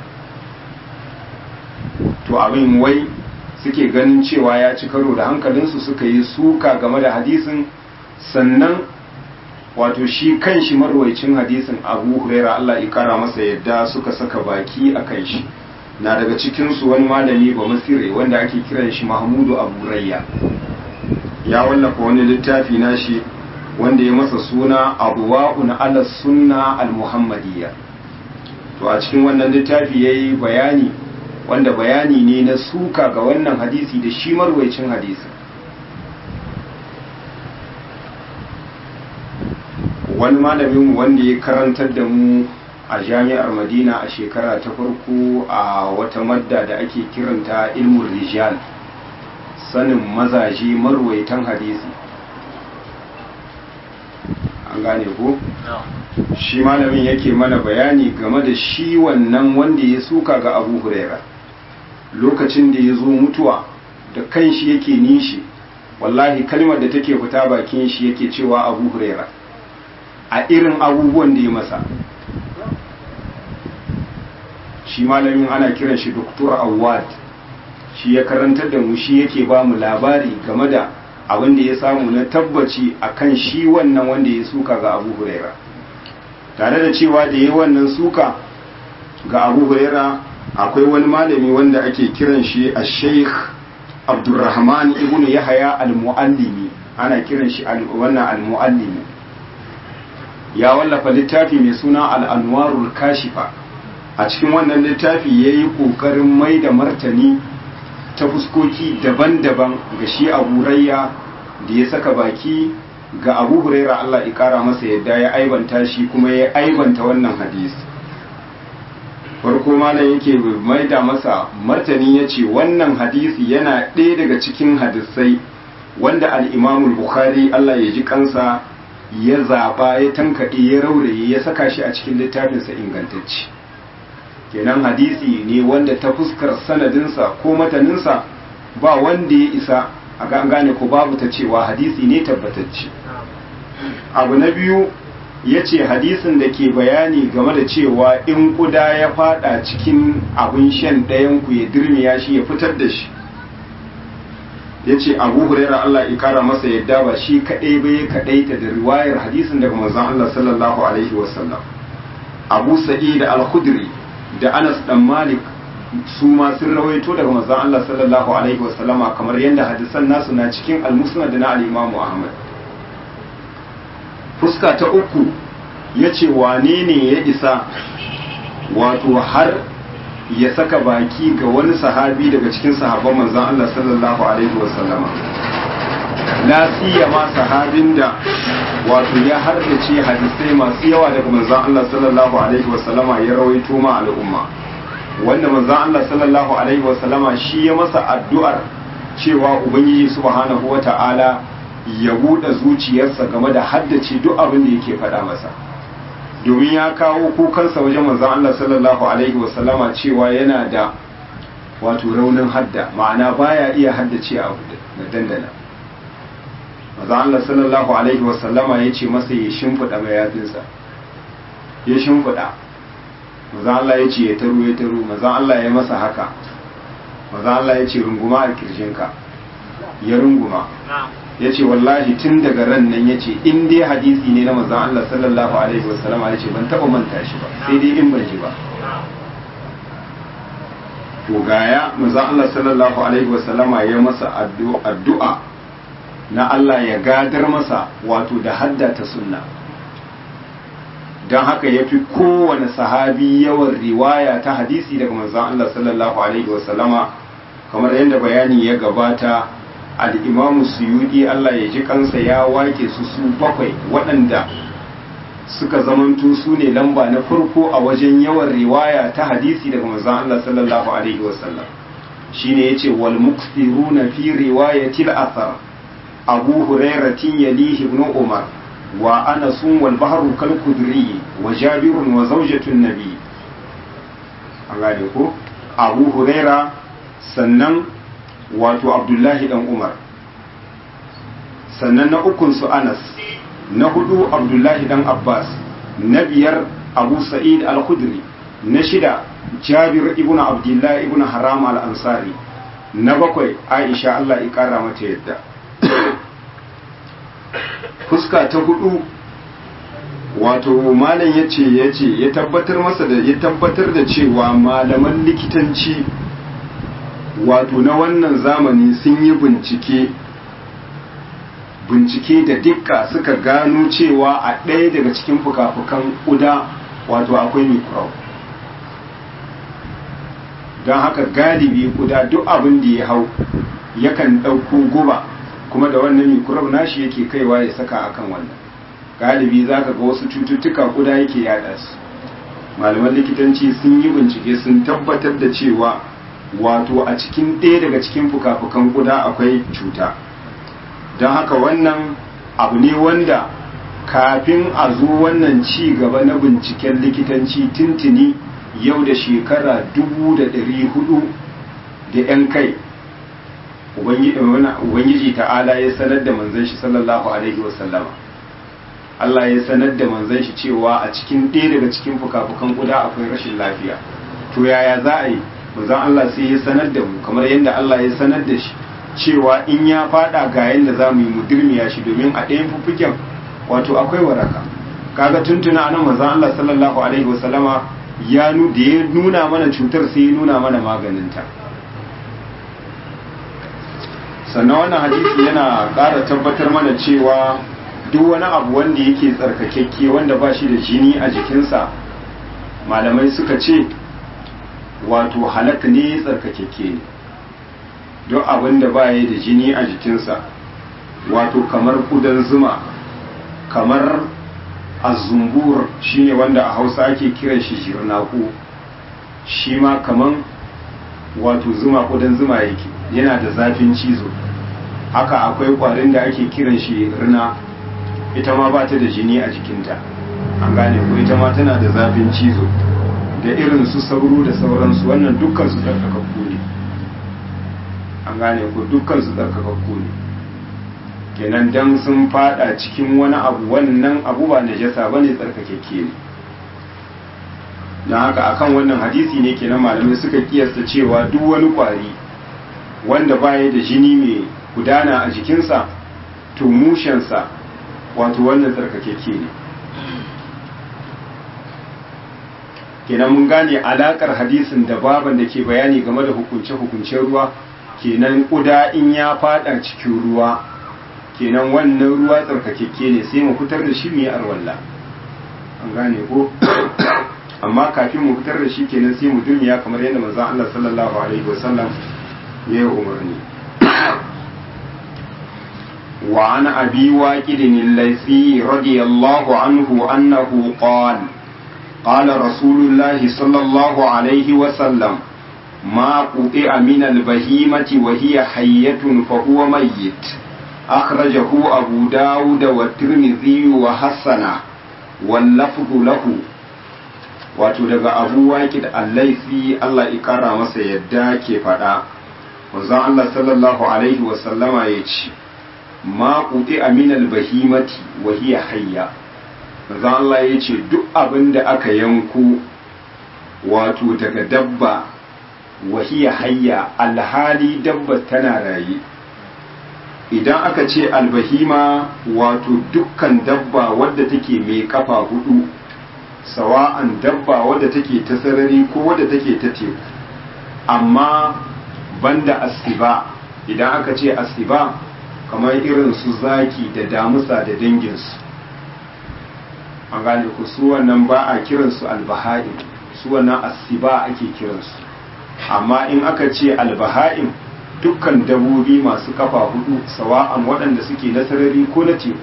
to abin wai suke ganin cewa ya ci karo da hankalinsu suka yi suka game da hadisin sannan wato shi kan shi marwaicin hadisin abu huraira Allah ya kara masa yadda suka saka baki a kan shi na daga cikinsu wani malami ba masire wanda ake kiran shi mahmudu abu rayya ya wallafa wani littafi na shi wanda ya masa suna abuwa'un ala sunna al-muhammadiyya to a cikin wannan littafi yayi bayani wanda bayani ne na suka ga wannan hadisi da shi marwaicin hadisi wani malamin wanda ya karantar da mu a jami'ar madina a shekara ta farko a wata madda da ake kiranta ilmul rijal sanin mazaje marwaitan hadisi an gane ko shi malamin yake mana bayani game da shi wannan wanda ya suka ga abu huraira lokacin da ya zo mutuwa da kan shi yake nishi wallahi kalmar da take fita bakin shi yake cewa abu huraira a irin abubuwan da ya masa shi malamin ana kiran shi doktor awad shi ya karantar da mu shi yake ba mu labari game da abin da ya samu na tabbaci akan shi wannan wanda ya suka ga abu huraira tare da cewa da yi wannan suka ga abu huraira akwai wani malami wanda ake kiran shi a sheikh abdurrahman ibn yahaya al-muallimi ana kiran shi wannan al-muallimi ya wallafa littafi mai suna al-anwarul kashifa a cikin wannan littafi ya yi ƙoƙarin mai da martani ta fuskoki daban-daban ga shi abu rayya da ya saka baki ga abu huraira Allah ƙara masa yadda ya aibanta shi kuma ya aibanta wannan hadisi farko malam yake mai da masa martani ya ce wannan hadisi yana ɗaya daga cikin hadisai wanda al'imamul bukhari Allah ya ji kansa ya zaɓa ya tankaɗe ya rauraye ya saka shi a cikin littafinsa ingantacce kenan hadisi ne wanda ta fuskar sanadinsa ko mataninsa ba wanda ya isa a gane ko babu ta cewa hadisi ne tabbatacce abu na biyu ya ce hadisin da ke bayani game da cewa in kuda ya fada cikin abin shan ɗayan ku ya dirmiya shi ya fitar da shi ya ce abu huraira Allah ya kara masa yadda ba shi kaɗai ba ya kaɗaita da riwayar hadisin daga manzon Allah sallallahu alaihi wasallam abu sa'id al-khudri da Anas dan Malik su ma sun rawaito daga manzon Allah sallallahu alaihi wasallama kamar yadda hadisan nasu na cikin al-Musnad na al-Imam Ahmad fuska ta uku yace wane ne ya isa wato har ya saka baki ga wani sahabi daga cikin sahabban manzon Allah sallallahu alaihi wasallama la siyama sahabin da wato ya haddace hadisai masu yawa daga manzon Allah sallallahu alaihi wasallama ya rawaito ma al'umma wanda manzon Allah sallallahu alaihi wasallama shi ya masa addu'ar cewa ubangiji subhanahu wata'ala ya buɗe zuciyarsa game da haddace duk abin da yake faɗa masa domin ya kawo kukansa wajen manzon Allah sallallahu alaihi wasallama cewa yana da wato raunin hadda ma'ana baya iya haddace abu da dandana maza Allah sallallahu alaihi wasallama ya ce masa ya shimfiɗa mayafinsa ya shimfiɗa maza Allah ya ce ya taro ya taro maza Allah ya masa haka maza Allah ya ce runguma a kirjinka ya runguma ya ce wallahi tun daga ran nan ya ce in dai hadisi ne na maza Allah sallallahu alaihi wasallama ya ce ban taɓa manta shi ba sai dai in ban ji ba to gaya maza Allah sallallahu alaihi wasallama ya masa addu'a na Allah ya gadar masa wato da haddata sunna don haka ya fi kowane sahabi yawan riwaya ta hadisi daga manzan Allah sallallahu Alaihi wasallama kamar yadda bayani ya gabata al'imamu suyudi Allah ya ji kansa ya wake su su bakwai waɗanda suka zamanto su ne lamba na farko a wajen yawan riwaya ta hadisi daga manzan Allah sallallahu Alaihi wasallam shi ne ya ce wal muksiruna fi riwayatil athar abu hurairatin yalihi ibn umar wa anasun wal bahru kal kudri wa jabirun wa zawjatun nabi an gane ko abu huraira sannan wato abdullahi dan umar sannan na ukun su anas na hudu abdullahi dan abbas na biyar abu sa'id al-khudri na shida jabir ibn abdullah ibn haram al-ansari na bakwai aisha Allah ya kara mata yadda fuska ta hudu wato malam ya ce ya ce ya tabbatar masa da ya tabbatar da cewa malaman likitanci wato na wannan zamani sun yi bincike bincike da dukka suka gano cewa a ɗaya daga cikin fuka-fukan ƙuda wato akwai microbe don haka galibi ƙuda duk abin da ya hau yakan ɗauko guba kuma da wannan microbe nashi yake kaiwa ya saka akan wannan galibi za ka ga wasu cututtuka ƙuda yake yada su malaman likitanci sun yi bincike sun tabbatar da cewa wato a cikin ɗaya daga cikin fuka-fukan ƙuda akwai cuta don haka wannan abu ne wanda kafin a zo wannan ci gaba na binciken likitanci tintini yau da shekara dubu da ɗari hudu da 'yan kai ubangiji ta'ala ya sanar da manzan shi sallallahu alaihi wasallama Allah ya sanar da manzan shi cewa a cikin ɗaya daga cikin fuka-fukan kuda akwai rashin lafiya to yaya za a yi manzan Allah sai ya sanar da mu kamar yadda Allah ya sanar da shi cewa in ya fada ga yadda za mu yi mu dirmiya shi domin a ɗayan fuffuken wato akwai waraka kaga tuntuna anan manzon Allah sallallahu alaihi wasallama ya nu da ya nuna mana cutar sai ya nuna mana maganinta sannan wannan hadisi yana ƙara tabbatar mana cewa duk wani abu wanda yake tsarkakekke wanda ba shi da jini a jikinsa malamai suka ce wato halak ne tsarkakekke ne duk abin da ba da jini a jikinsa wato kamar kudan zuma kamar azumbur shine wanda a hausa ake kiran shi jirnaku shi ma kaman wato zuma kudan zuma yake yana da zafin cizo haka akwai kwarin da ake kiran shi rina ita ma ba ta da jini a jikinta an gane ko ita ma tana da zafin cizo da irin su sauro da sauransu wannan dukkan su tsarkakakku ne an gane ko dukkan su tsarkakakku ne kenan dan sun fada cikin wani abu wannan abu ba najasa bane tsarkakekke ne don haka akan wannan hadisi ne kenan malamai suka kiyasta cewa duk wani kwari wanda baya da jini mai gudana a jikinsa to mushensa wato wannan tsarkakekke ne kenan mun gane alakar hadisin da baban da ke bayani game da hukunce-hukuncen ruwa kenan kuda in ya fada cikin ruwa kenan wannan ruwa tsarkakekke ne sai mu fitar da shi mu yi arwalla an gane ko amma kafin mu fitar da shi kenan sai mu duniya kamar yadda manzon Allah sallallahu alaihi wasallam ya yi umarni وعن أبي واكد الليثي رضي الله عنه أنه قال قال رسول الله صلى الله عليه وسلم ما قطع من البهيمة وهي حية فهو ميت أخرجه أبو داود والترمذي وحسنه واللفظ له wato daga abu waƙid allaifi Allah ikara masa yadda ke faɗa wanzan Allah sallallahu alaihi wasallama ya ce ma ƙuɗi aminal bahimati wa hiya hayya wanzan Allah ya ce duk abin da aka yanko wato daga dabba wa hiya hayya alhali dabba tana raye idan aka ce albahima wato dukkan dabba wadda take mai kafa hudu sawa'an dabba wadda take ta sarari ko wadda take ta teku amma banda asiba idan aka ce asiba kamar irin su zaki da damusa da danginsu an gane ku su wannan ba a kiransu albaha'in su wannan asiba ake kiransu amma in aka ce albaha'in dukkan dabobi masu kafa hudu sawa'an waɗanda suke na sarari ko na teku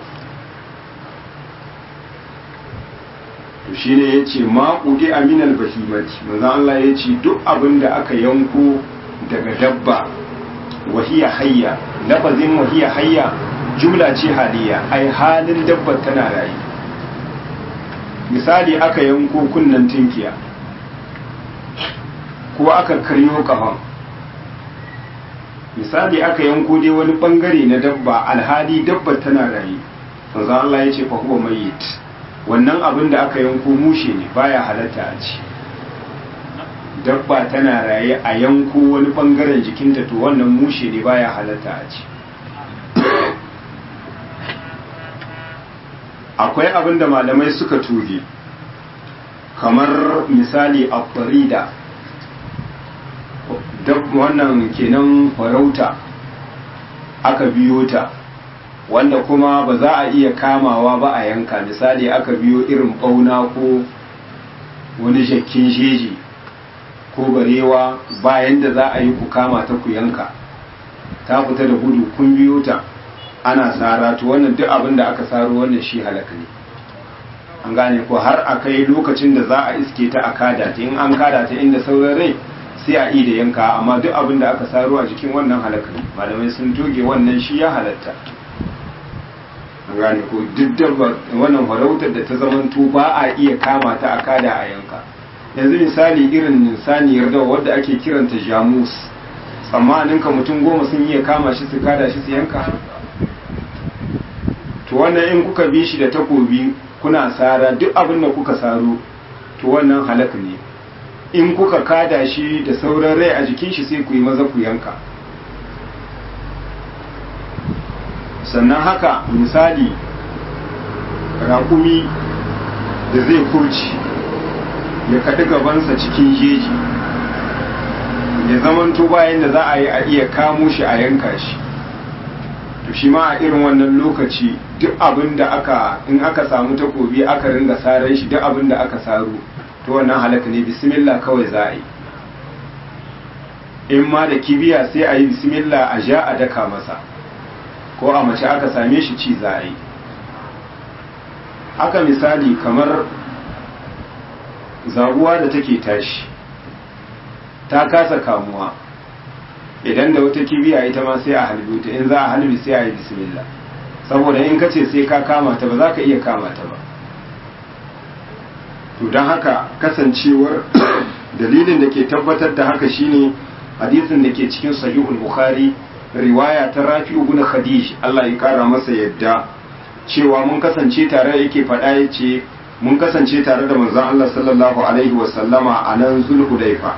to shi ne ya ce maƙuɗi aminal bahimati manzan Allah ya ce duk abin da aka yanko daga dabba wahiya hayya lafazin wahiya hayya jumla ce haliya ai halin dabbar tana rayu misali aka yanko kunnen tinkiya ko aka karyo kafan misali aka yanko dai wani bangare na dabba alhali dabbar tana rayu manzo Allah ya ce fa huwa mayyit wannan abin da aka yanko mushe ne baya halatta a ci dabba tana raye a yanko wani bangaren jikinta to wannan mushe ne baya halatta a ci akwai abin da malamai suka tuge kamar misali a farida wannan kenan farauta aka biyo ta wanda kuma ba za a iya kamawa ba a yanka misali aka biyo irin bauna ko wani jakkin jeji ko barewa bayan da za a yi ku kama ta ku yanka ta fita da gudu kun biyo ta ana tsara to wannan duk abin da aka saro wannan shi halaka ne an gane ko har a kai lokacin da za a iske ta a kada ta in an kada ta inda sauran rai sai a yi da yanka amma duk abin da aka saro a jikin wannan halaka ne malamai sun toge wannan shi ya halatta an gane ko duk dabba wannan farautar da ta zamanto ba a iya kama ta a kada a yanka yanzu misali irin saniyar dawa wadda ake kiranta jamus tsammanin ka mutum goma sun iya kama shi su kada shi su yanka to wannan in kuka bi shi da takobi kuna sara duk abin da kuka saro to wannan halak ne in kuka kada shi da sauran rai a jikin shi sai ku yi maza ku yanka sannan haka misali raƙumi da zai kurci ya kaɗi gabansa cikin jeji ya zamanto bayan da za a yi a iya kamo shi a yanka shi to shi ma a irin wannan lokaci duk abin da aka in aka samu takobi aka ringa saran shi duk abin da aka saro to wannan halaka ne bismillah kawai za a yi in ma da kibiya sai a yi bismillah a ja a daka masa ko a mace aka same shi ci za a yi haka misali kamar zaguwa da take tashi ta kasa kamuwa idan da wata kibiya ita ma sai a halbi ta in za a halbi sai a yi bismillah saboda in kace sai ka kama ta ba za ka iya kama ta ba to don haka kasancewar dalilin da ke tabbatar da haka shine hadisin da ke cikin sahihul bukhari riwaya ta rafi ibn khadij Allah ya kara masa yadda cewa mun kasance tare yake faɗa yace mun kasance tare da manzon Allah sallallahu alaihi wa sallama a nan zulhudaifa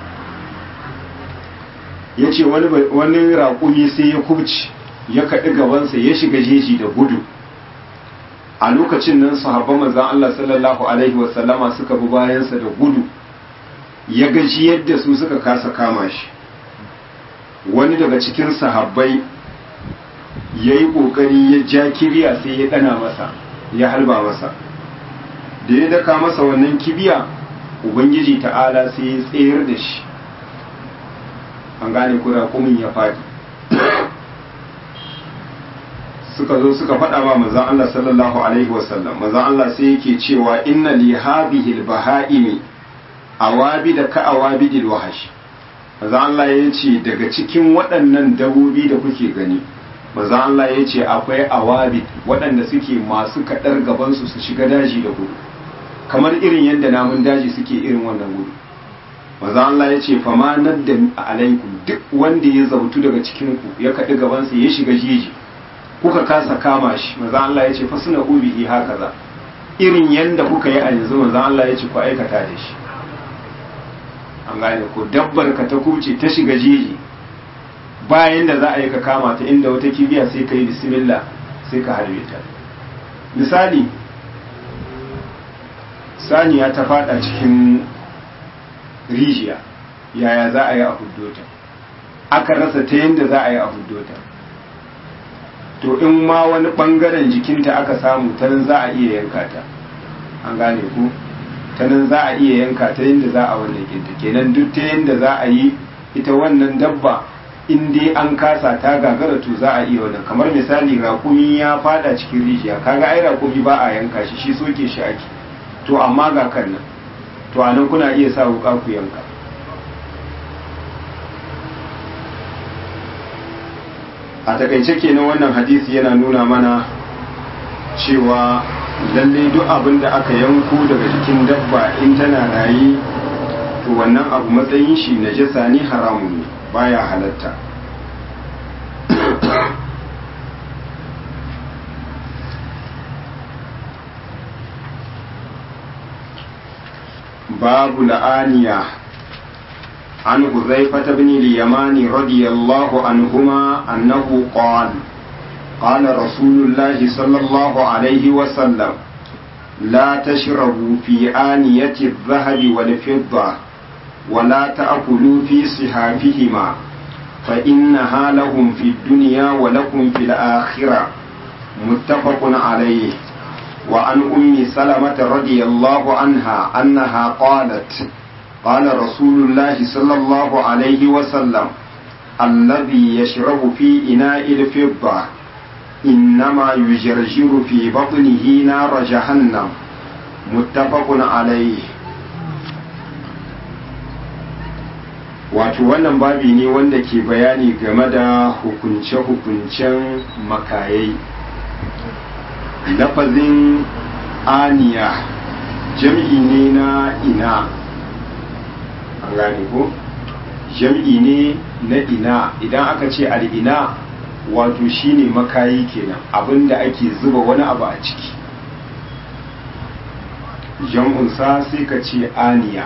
yace wani wani raƙumi sai ya kubci ya kaɗi gabansa ya shiga jeji da gudu a lokacin nan sahabban manzon Allah sallallahu alaihi wa sallama suka bi bayansa da gudu ya gaji yadda su suka kasa kama shi wani daga cikin sahabbai ya yi ƙoƙari ya ja kibiya sai ya ɗana masa ya halba masa da ya daka masa wannan kibiya ubangiji ta'ala sai ya tsayar da shi an gane kura kumin ya faɗi suka zo suka faɗa ma manzon Allah sallallahu alaihi wasallam manzon Allah sai yake cewa inna li hadhihi al-baha'imi awabi da ka awabidil wahash maza Allah ya ce daga cikin waɗannan dabobi da kuke gani maza Allah ya ce akwai awabi waɗanda suke masu kaɗar gabansu su shiga daji da gudu kamar irin yadda namun daji suke irin wannan gudu maza Allah ya ce fama nan da alaikum duk wanda ya zautu daga cikinku ya kaɗi gabansa ya shiga jeji kuka kasa kama shi maza Allah ya ce fa suna ubihi haka za irin yadda kuka yi a yanzu maza Allah ya ce ku aikata da shi an gane ko dabbar ka ta kuce ta shiga jeji bayan da za a yi ka kama ta inda wata kibiya sai ka yi bismillah sai ka harbe ta misali saniya ta fada cikin rijiya yaya za a yi a huddota aka rasa ta yadda za a yi a huddota to in ma wani bangaren jikinta aka samu ta nan za a iya yanka ta an gane ko ta nan za a iya yanka ta yadda za a wannan kinta kenan duk ta yadda za a yi ita wannan dabba in dai an kasa ta gagara to za a iya wannan kamar misali rakumi ya fada cikin rijiya kaga ai rakumi ba a yanka shi shi soke shi ake to amma ga kan nan to anan kuna iya sa wuka ku yanka a takaice kenan wannan hadisi yana nuna mana cewa lalle duk abin da aka yanko daga jikin dabba in tana raye to wannan abu matsayin shi najasa ne haramun ne baya halatta babu la'aniya عن حذيفة بن اليمان رضي الله عنهما أنه قال قال رسول الله صلى الله عليه وسلم لا تشربوا في آنية الذهب والفضة ولا تأكلوا في صحافهما فإنها لهم في الدنيا ولكم في الآخرة متفق عليه وعن أم سلمة رضي الله عنها أنها قالت قال رسول الله صلى الله عليه وسلم الذي يشرب في إناء الفضة إنما يجرجر في بطنه نار جهنم متفق عليه wato wannan babi ne wanda ke bayani game da hukunce-hukuncen makayai lafazin aniya jam'i ne na ina an gane ko jam'i ne na ina idan aka ce al'ina wato shine makayi kenan abinda ake zuba wani abu a ciki jam'unsa sai ka ce aniya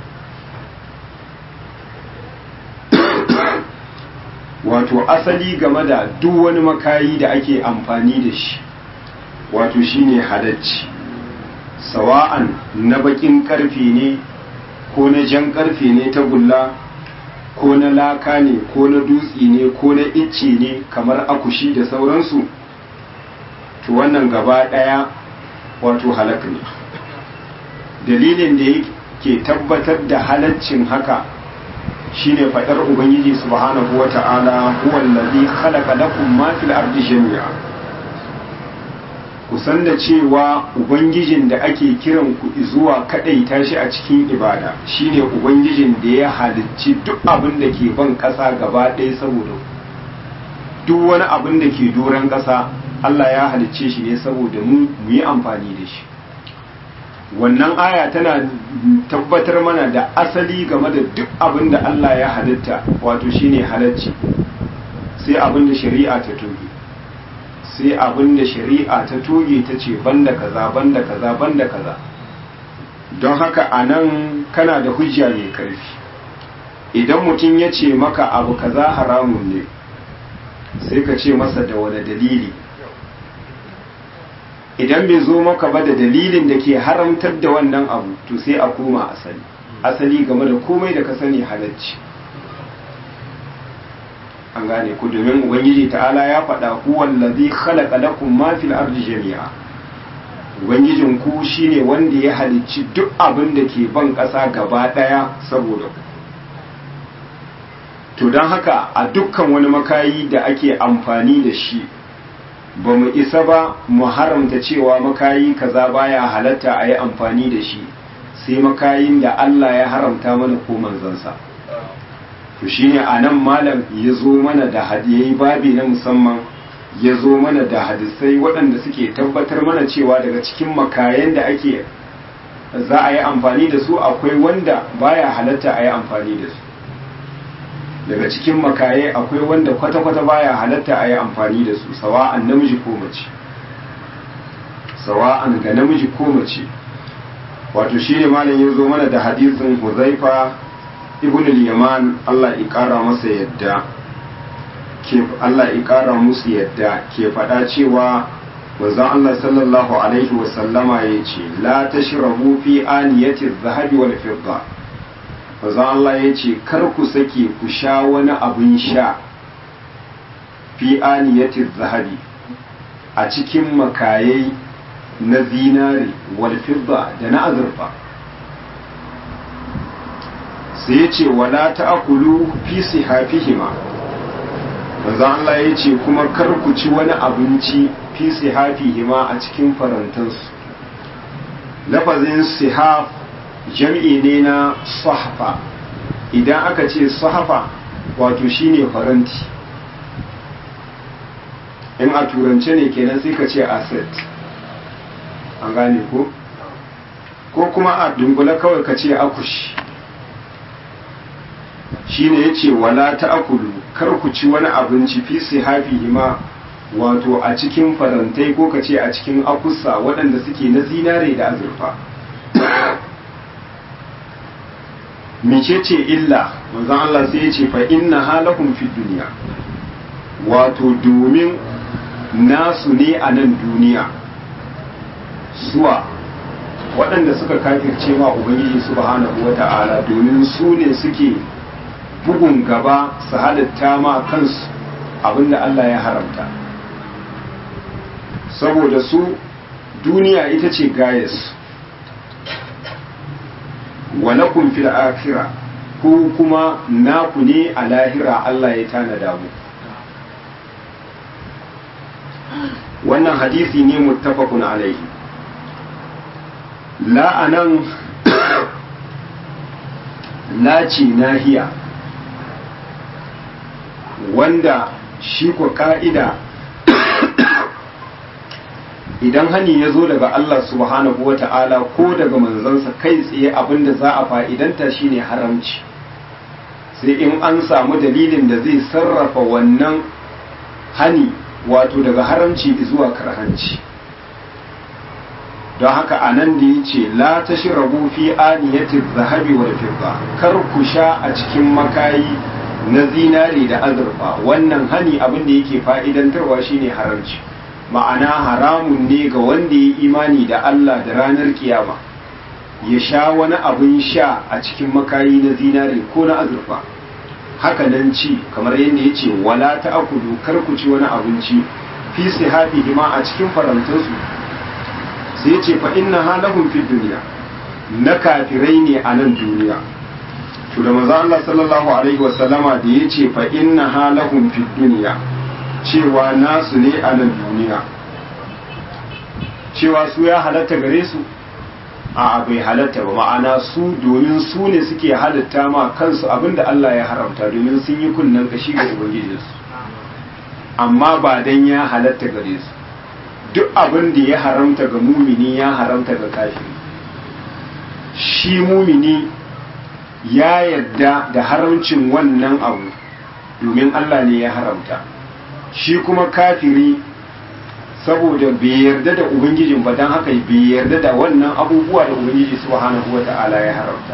wato asali game da duk wani makayi da ake amfani da shi wato shine halacci sawa'an na bakin karfe ne ko na jan karfe ne ta gulla ko na laka ne ko na dutse ne ko na icce ne kamar akushi da sauransu to wannan gaba daya wato halak ne dalilin da yake tabbatar da halaccin haka shine fadar ubangiji subhanahu wata'ala huwa allazi khalaqa lakum ma fil ardi jami'a kusan da cewa ubangijin da ake kiran ku zuwa kadai tashi a cikin ibada shine ubangijin da ya halicci duk abin da ke ban kasa gaba ɗaya saboda duk wani abin da ke doron kasa Allah ya halicce shi ne saboda mu mu yi amfani da shi wannan aya tana tabbatar mana da asali game da duk abin da Allah ya halitta wato shine halacci sai abin da shari'a ta toge sai abin da shari'a ta toge ta ce banda kaza banda kaza banda kaza don haka a nan kana da hujja mai karfi idan mutum ya ce maka abu kaza haramun ne sai ka ce masa da wani dalili idan bai zo maka ba da dalilin da ke haramtar da wannan abu to sai a koma asali asali game da komai da ka sani halacci an gane ku domin ubangiji ta'ala ya faɗa huwan ladhi khalaqa lakum ma fil ardi jami'a ubangijin ku shine wanda ya halicci duk abin da ke ban ƙasa gaba ɗaya saboda ku to don haka a dukkan wani makayi da ake amfani da shi ba mu isa ba mu haramta cewa makayi kaza baya halatta a yi amfani da shi sai makayin da Allah ya haramta mana ko manzansa to shine a nan malam ya zo mana da hadiyai babi na musamman ya zo mana da hadisai waɗanda suke tabbatar mana cewa daga cikin makayan da ake za a yi amfani da su akwai wanda baya halatta a yi amfani da su daga cikin makaye akwai wanda kwata-kwata baya halatta a yi amfani da su sawa'an namiji ko mace sawa'an ga namiji ko mace wato shi ne malam ya zo mana da hadisin huzaifa ibn al-yaman Allah ya kara masa yadda ke Allah ya kara musu yadda ke faɗa cewa manzon Allah sallallahu alaihi wa sallama yace la tashrabu fi aniyati adh-dhahabi wal fidda manzon Allah yace kar ku sake ku sha wani abin sha fi aniyati adh-dhahabi a cikin makayai na zinari wal fidda da na azurfa sai ya ce wala ta'akulu fi sihafihima manzo Allah ya ce kuma kar ku ci wani abinci fi sihafihima a cikin farantansu lafazin sihaf jam'i ne na sahfa idan aka ce sahfa wato shine faranti in a turance ne kenan sai ka ce asset an gane ko ko kuma a dunkule kawai ka ce akushi shine yace wala ta akulu kar ku ci wani abinci fi sihafihi ma wato a cikin farantai ko ka ce a cikin akusa waɗanda suke na zinare da azurfa mecece illa manzon Allah sai ya ce fa inna halakum fi duniya wato domin nasu ne a nan duniya suwa waɗanda suka kafirce ma ubangiji subhanahu wata'ala domin su ne suke bugun gaba su halitta ma kansu abinda Allah ya haramta saboda su duniya ita ce gayas walakum fil akhirah ko kuma naku ne a lahira Allah ya tanada mu wannan hadisi ne muttafaqun alaihi la'anan laci nahiya wanda shi ko ka'ida idan hani ya zo daga Allah subhanahu wa ta'ala ko daga manzansa kai tsaye abinda za a fa'idanta shine haramci sai in an samu dalilin da zai sarrafa wannan hani wato daga haramci zuwa karhanci don haka a nan da ya ce la ta shirabu fi aniyatin zahabi wal fidda kar ku sha a cikin makayi na zinari da azurfa wannan hani abin da yake fa'idantarwa shine haramci ma'ana haramun ne ga wanda ya imani da Allah da ranar kiyama ya sha wani abin sha a cikin makayi na zinari ko na azurfa haka nan ci kamar yadda ya ce wala ta akudu kar ku ci wani abinci fi sihabi ma a cikin farantansu sai ce fa inna halahum fi duniya na kafirai ne a nan duniya to da manzo Allah sallallahu alaihi wasallama da ya ce fa inna halahum fi duniya cewa nasu ne a nan duniya cewa su ya halatta gare su a bai halatta ba ma'ana su domin su ne suke halatta ma kansu abinda Allah ya haramta domin sun yi kunnen kashi ga ubangijinsu amma ba dan ya halatta gare su duk abin da ya haramta ga mumini ya haramta ga kafiri shi mumini ya yadda da haramcin wannan abu domin Allah ne ya haramta shi kuma kafiri saboda bai yarda da ubangijin ba don haka bai yarda da wannan abubuwa da ubangiji subhanahu wata'ala ya haramta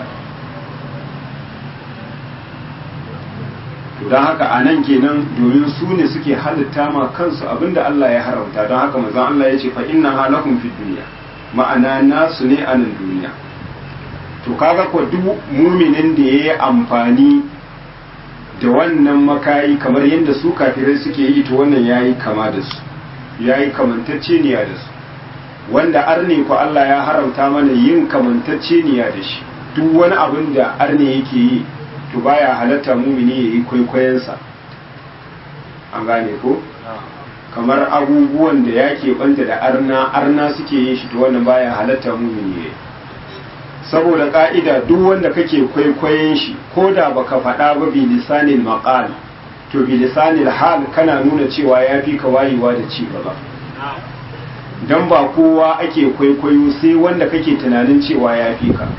don haka a nan kenan domin su ne suke halitta ma kansu abinda Allah ya haramta don haka mazan Allah ya ce fa inna halakum fi duniya ma'ana nasu ne a nan duniya to kaga ko duk muminin da ya yi amfani da wannan makayi kamar yadda su kafirai suke yi to wannan ya yi kama da su ya yi kamantacceniya da su wanda arne ko Allah ya haramta mana yin kamantacceniya da shi duk wani abin da arne yake yi to baya halatta mumini ya yi kwaikwayonsa an gane ko kamar abubuwan da ya keɓanta da arna arna suke yin shi to wannan baya halatta mumini ya yi saboda ka'ida duk wanda kake kwaikwayon shi ko da baka faɗa ba bi lisanil maqal to bi lisanil hal kana nuna cewa ya fi ka wayewa da ci gaba dan ba kowa ake kwaikwayo sai wanda kake tunanin cewa ya fi ka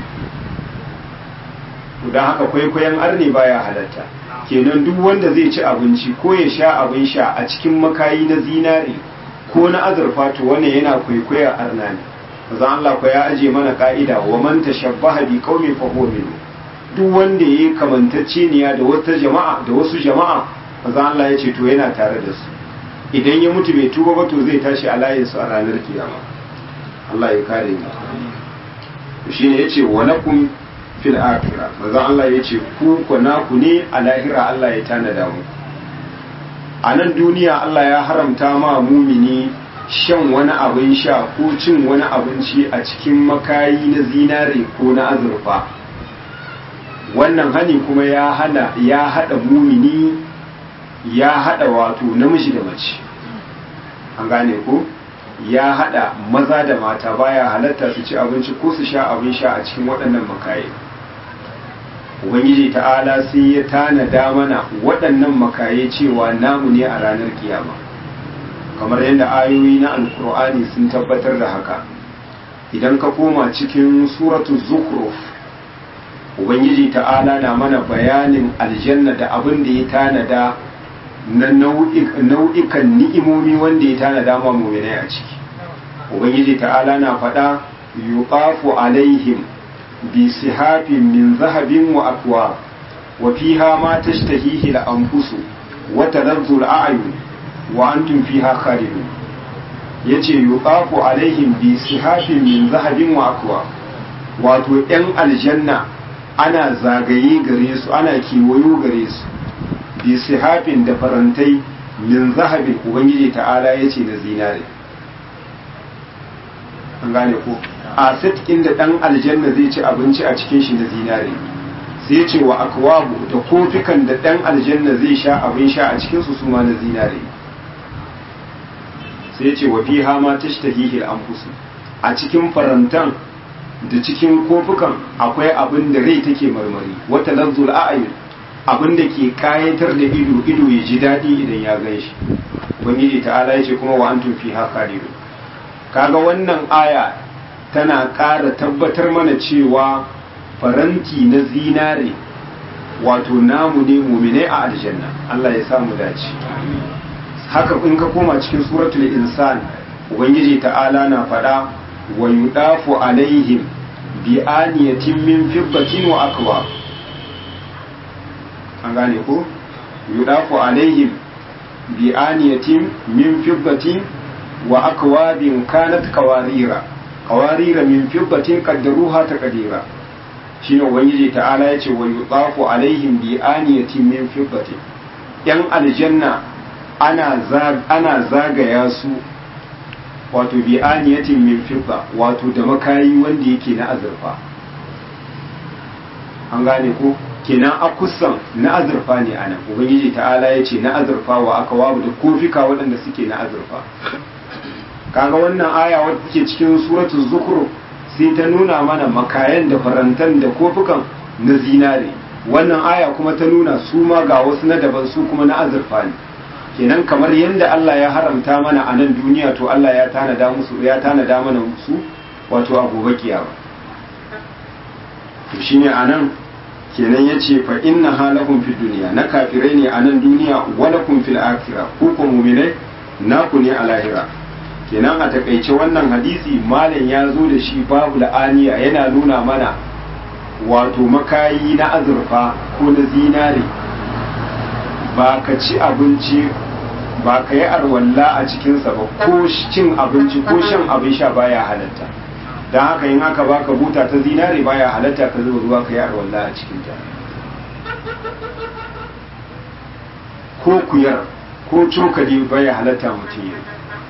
to dan haka kwaikwayon arne baya halatta kenan duk wanda zai ci abinci ko ya sha abin sha a cikin makayi na zinare ko na azurfa to wannan yana kwaikwaya arna ne manzo Allah ko ya aje mana ka'ida wa man tashabbaha bi qaumin fa huwa minhu duk wanda yayi kamantacceniya da wata jama'a da wasu jama'a manzo Allah ya ce to yana tare da su idan ya mutu bai tuba ba to zai tashi a layin su a ranar kiyama Allah ya kare mu shine yace wa lakum fil akhirah manzo Allah ya ce ku ko naku ne a lahira Allah ya tanada mu a nan duniya Allah ya haramta ma mumini shan wani abin sha ko cin wani abinci a cikin makayi na zinare ko na azurfa wannan hani kuma ya hana ya hada mumini ya hada wato namiji da mace an gane ko ya hada maza da mata baya halatta su ci abinci ko su sha abin sha a cikin waɗannan makaye ubangiji ta'ala sai ya tanada mana waɗannan makaye cewa namu ne a ranar kiyama kamar yadda ayoyi na alkur'ani sun tabbatar da haka idan ka koma cikin suratu zukhruf ubangiji ta'ala na mana bayanin aljanna da abin da ya tanada na nau'ikan ni'imomi wanda ya tanada ma mu'minai a ciki ubangiji ta'ala na faɗa yuqafu alaihim bi sihafin min zahabin wa akwa wa fiha ma tashtahihi al-anfusu wa tadazzu al-a'yun wa antum fiha khalidun yace yuqafu alaihim bi sihafin min zahabin wa akwa wato yan aljanna ana zagaye gare su ana kiwayo gare su bi sihafin da farantai min zahabin ubangiji ta'ala yace na zinare an gane ko a sitkin da dan aljanna zai ci abinci a cikin shi na zinare sai ce wa akwabu da kofikan da dan aljanna zai sha abin sha a cikin su suma na zinare sai ce wa fiha ma tashtahihi al-anfus a cikin farantan da cikin kofukan akwai abin da rai take marmari wata lazzul a'yun abin da ke kayatar da ido ido ya ji daɗi idan ya gan shi ubangiji ta'ala ya ce kuma wa antum fiha khalidun kaga wannan aya tana ƙara tabbatar mana cewa faranti na zinare wato namu ne mumine a aljanna Allah ya samu dace haka in ka koma cikin suratul insan ubangiji ta'ala na faɗa wa yudafu alaihim bi aniyatin min fibbatin wa akwa an gane ko yudafu alaihim bi aniyatin min fibbatin wa akwabin kanat kawarira kawarira min fibbatin qaddaruha taqdira shine ubangiji ta'ala yace wa yudafu alaihim bi aniyatin min fibbatin yan aljanna ana ana zagaya su wato bi aniyatin min fibba wato da makayi wanda yake na azurfa an gane ko kenan akusan na azurfa ne anan ubangiji ta'ala yace na azurfa wa akwabu da kofika waɗanda suke na azurfa kaga wannan aya wadda take cikin suratul zukhruf sai ta nuna mana makayan da farantan da kofukan na zinare wannan aya kuma ta nuna su ma ga wasu na daban su kuma na azurfa ne kenan kamar yadda Allah ya haramta mana a nan duniya to Allah ya tanada musu ya tanada mana su wato a gobe kiyama to shine anan kenan yace fa inna halakum fid dunya na kafirai ne a nan duniya walakum fil akhirah ku ko mu'minai naku ne a lahira kenan a takaice wannan hadisi malam ya zo da shi babu la'aniya yana nuna mana wato makayi na azurfa ko na zinare ba ka ci abinci ba ka yi arwalla a cikinsa ba ko cin abinci ko shan abin sha baya halatta don haka yin haka baka buta ta zinare baya halatta ka zuba ruwa ka yi arwalla a cikinta ko kuyar ko cokali baya halatta mutum yi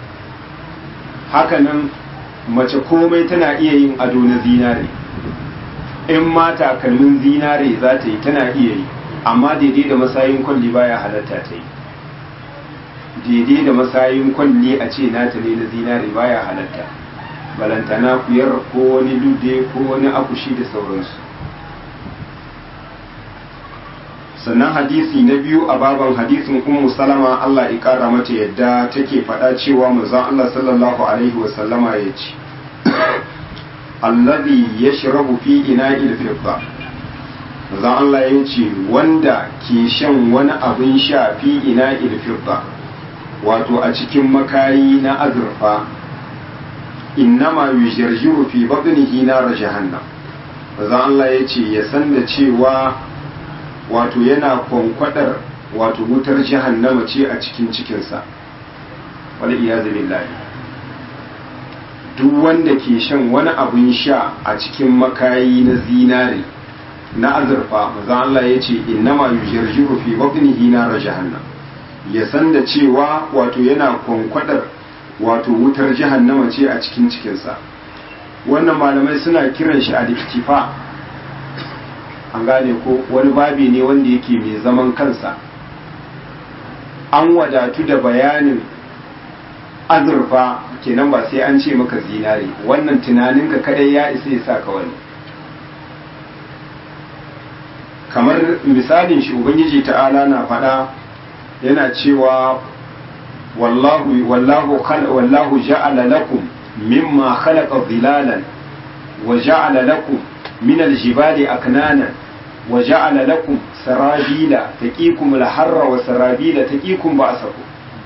hakanan mace komai tana iya yin ado na zinare in ma takalmin zinare za ta yi tana iya yi amma daidai da masayin kwalli baya halatta ta yi daidai da masayin kwalli a ce nata ne na zinare baya halatta balantana kuyar ko wani lude ko wani akushi da sauransu sannan hadisi na biyu a baban hadisin ummu salama Allah ya kara mata yadda take faɗa cewa manzon Allah sallallahu alaihi wasallama ya ce allazi yashrabu fi ina'il fidda manzon Allah ya ce wanda ke shan wani abin sha fi ina'il fidda wato a cikin makayi na azurfa innama yujarjiru fi batnihi nar jahannam manzon Allah ya ce ya san da cewa wato yana kwankwadar wato wutar jahannama ce a cikin cikinsa wani iyazu billahi duk wanda ke shan wani abin sha a cikin makayi na zinare na azurfa maza Allah ya ce innama yujarjiru fi batnihi nar jahannam ya san da cewa wato yana kwankwadar wato wutar jahannama ce a cikin cikinsa wannan malamai suna kiran shi al-iktifa an gane ko wani babi ne wanda yake mai zaman kansa an wadatu da bayanin azurfa kenan ba sai an ce maka zinare wannan tunaninka kadai ya isa ya saka wani kamar misalin shi ubangiji ta'ala na faɗa yana cewa wallahu wallahu wallahu ja'ala lakum mimma khalaqa dhilalan wa ja'ala lakum min aljibali aknanan wa ja'ala lakum sarabila taqikum alharra wa sarabila taqikum ba'sakum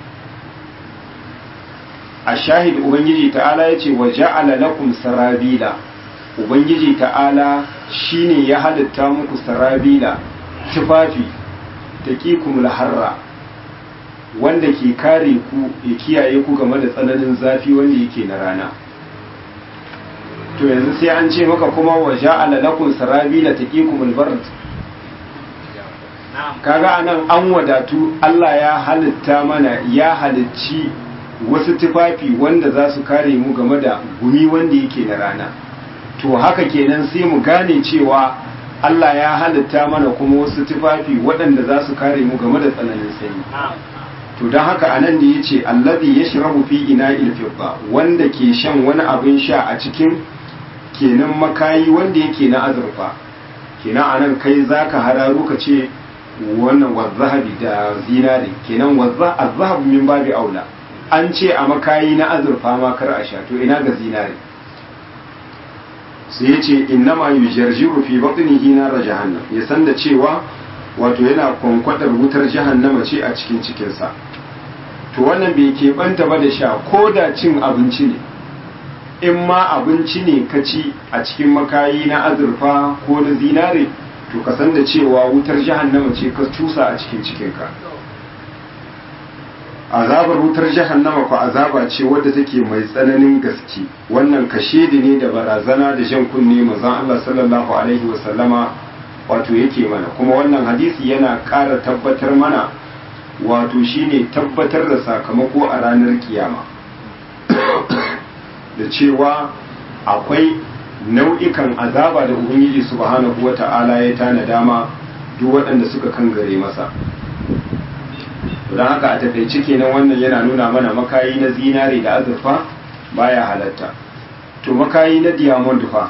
ashahid ubangiji ta'ala yace wa ja'ala lakum sarabila ubangiji ta'ala shine ya halitta muku sarabila tufafi taqikum alharra wanda ke kare ku ya kiyaye ku game da tsananin zafi wanda yake na rana to yanzu sai an ce maka kuma wa ja'ala lakum sarabila taqikum albard kaga anan an wadatu Allah ya halitta mana ya halicci wasu tufafi wanda za su kare mu game da gumi wanda yake na rana to haka kenan sai mu gane cewa Allah ya halitta mana kuma wasu tufafi waɗanda za su kare mu game da tsananin sanyi to don haka anan da ya ce allazi ya shirabu fi ina ilfibba wanda ke shan wani abin sha a cikin kenan makayi wanda yake na azurfa kenan anan kai zaka hararu ka ce wannan wazzahabi da zinari kenan wazza azhabu min babi aula an ce a makayi na azurfa ma kar a sha to ina ga zinari sai ya ce innama yujarjiru fi batnihi nar jahannam ya san da cewa wato yana kwankwadar wutar jahannama ce a cikin cikinsa to wannan bai keɓanta ba da sha ko da cin abinci ne in ma abinci ne ka ci a cikin makayi na azurfa ko na zinare to ka san da cewa wutar jahannama ce ka cusa a cikin cikinka azabar wutar jahannama ko azaba ce wadda take mai tsananin gaske wannan kashedi ne da barazana da jan kunne manzon Allah sallallahu alaihi wasallama wato yake mana kuma wannan hadisi yana ƙara tabbatar mana wato shine tabbatar da sakamako a ranar kiyama da cewa akwai nau'ikan azaba da ubangiji subhanahu wata'ala ya tana dama duk waɗanda suka kangare masa don haka a takaice kenan wannan yana nuna mana makayi na zinare da azurfa baya halatta to makayi na diamond fa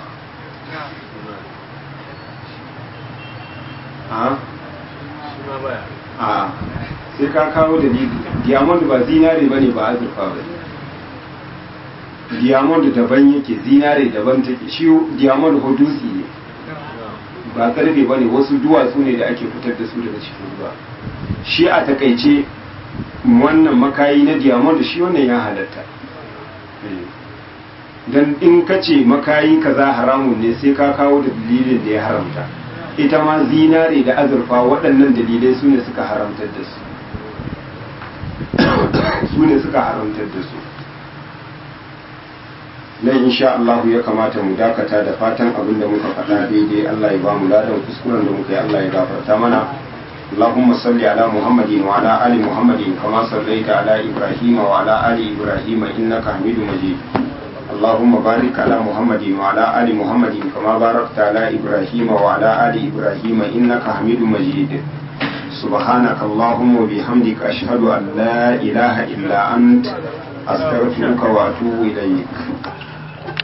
a sai ka kawo da diamond ba zinare ba ne ba azurfa ba diamond daban yake zinare daban take shi diamond hudusi ne ba karfe ba ne wasu duwatsu ne da ake fitar da su daga cikin ruwa shi a takaice wannan makayi na diamond shi wannan ya halatta don in ka ce makayi kaza haramun ne sai ka kawo da dalilin da ya haramta ita ma zinare da azurfa waɗannan dalilai su ne suka haramtar da su su ne suka haramtar da su nan insha Allah ya kamata mu dakata da fatan abin da muka faɗa daidai Allah ya ba mu ladan kuskuren da muka yi Allah ya gafarta mana اللهم صل على محمد وعلى آل محمد كما صليت على إبراهيم وعلى آل إبراهيم إنك حميد مجيد اللهم بارك على محمد وعلى آل محمد كما باركت على إبراهيم وعلى آل إبراهيم إنك حميد مجيد سبحانك اللهم وبحمدك أشهد أن لا إله إلا أنت أستغفرك وأتوب إليك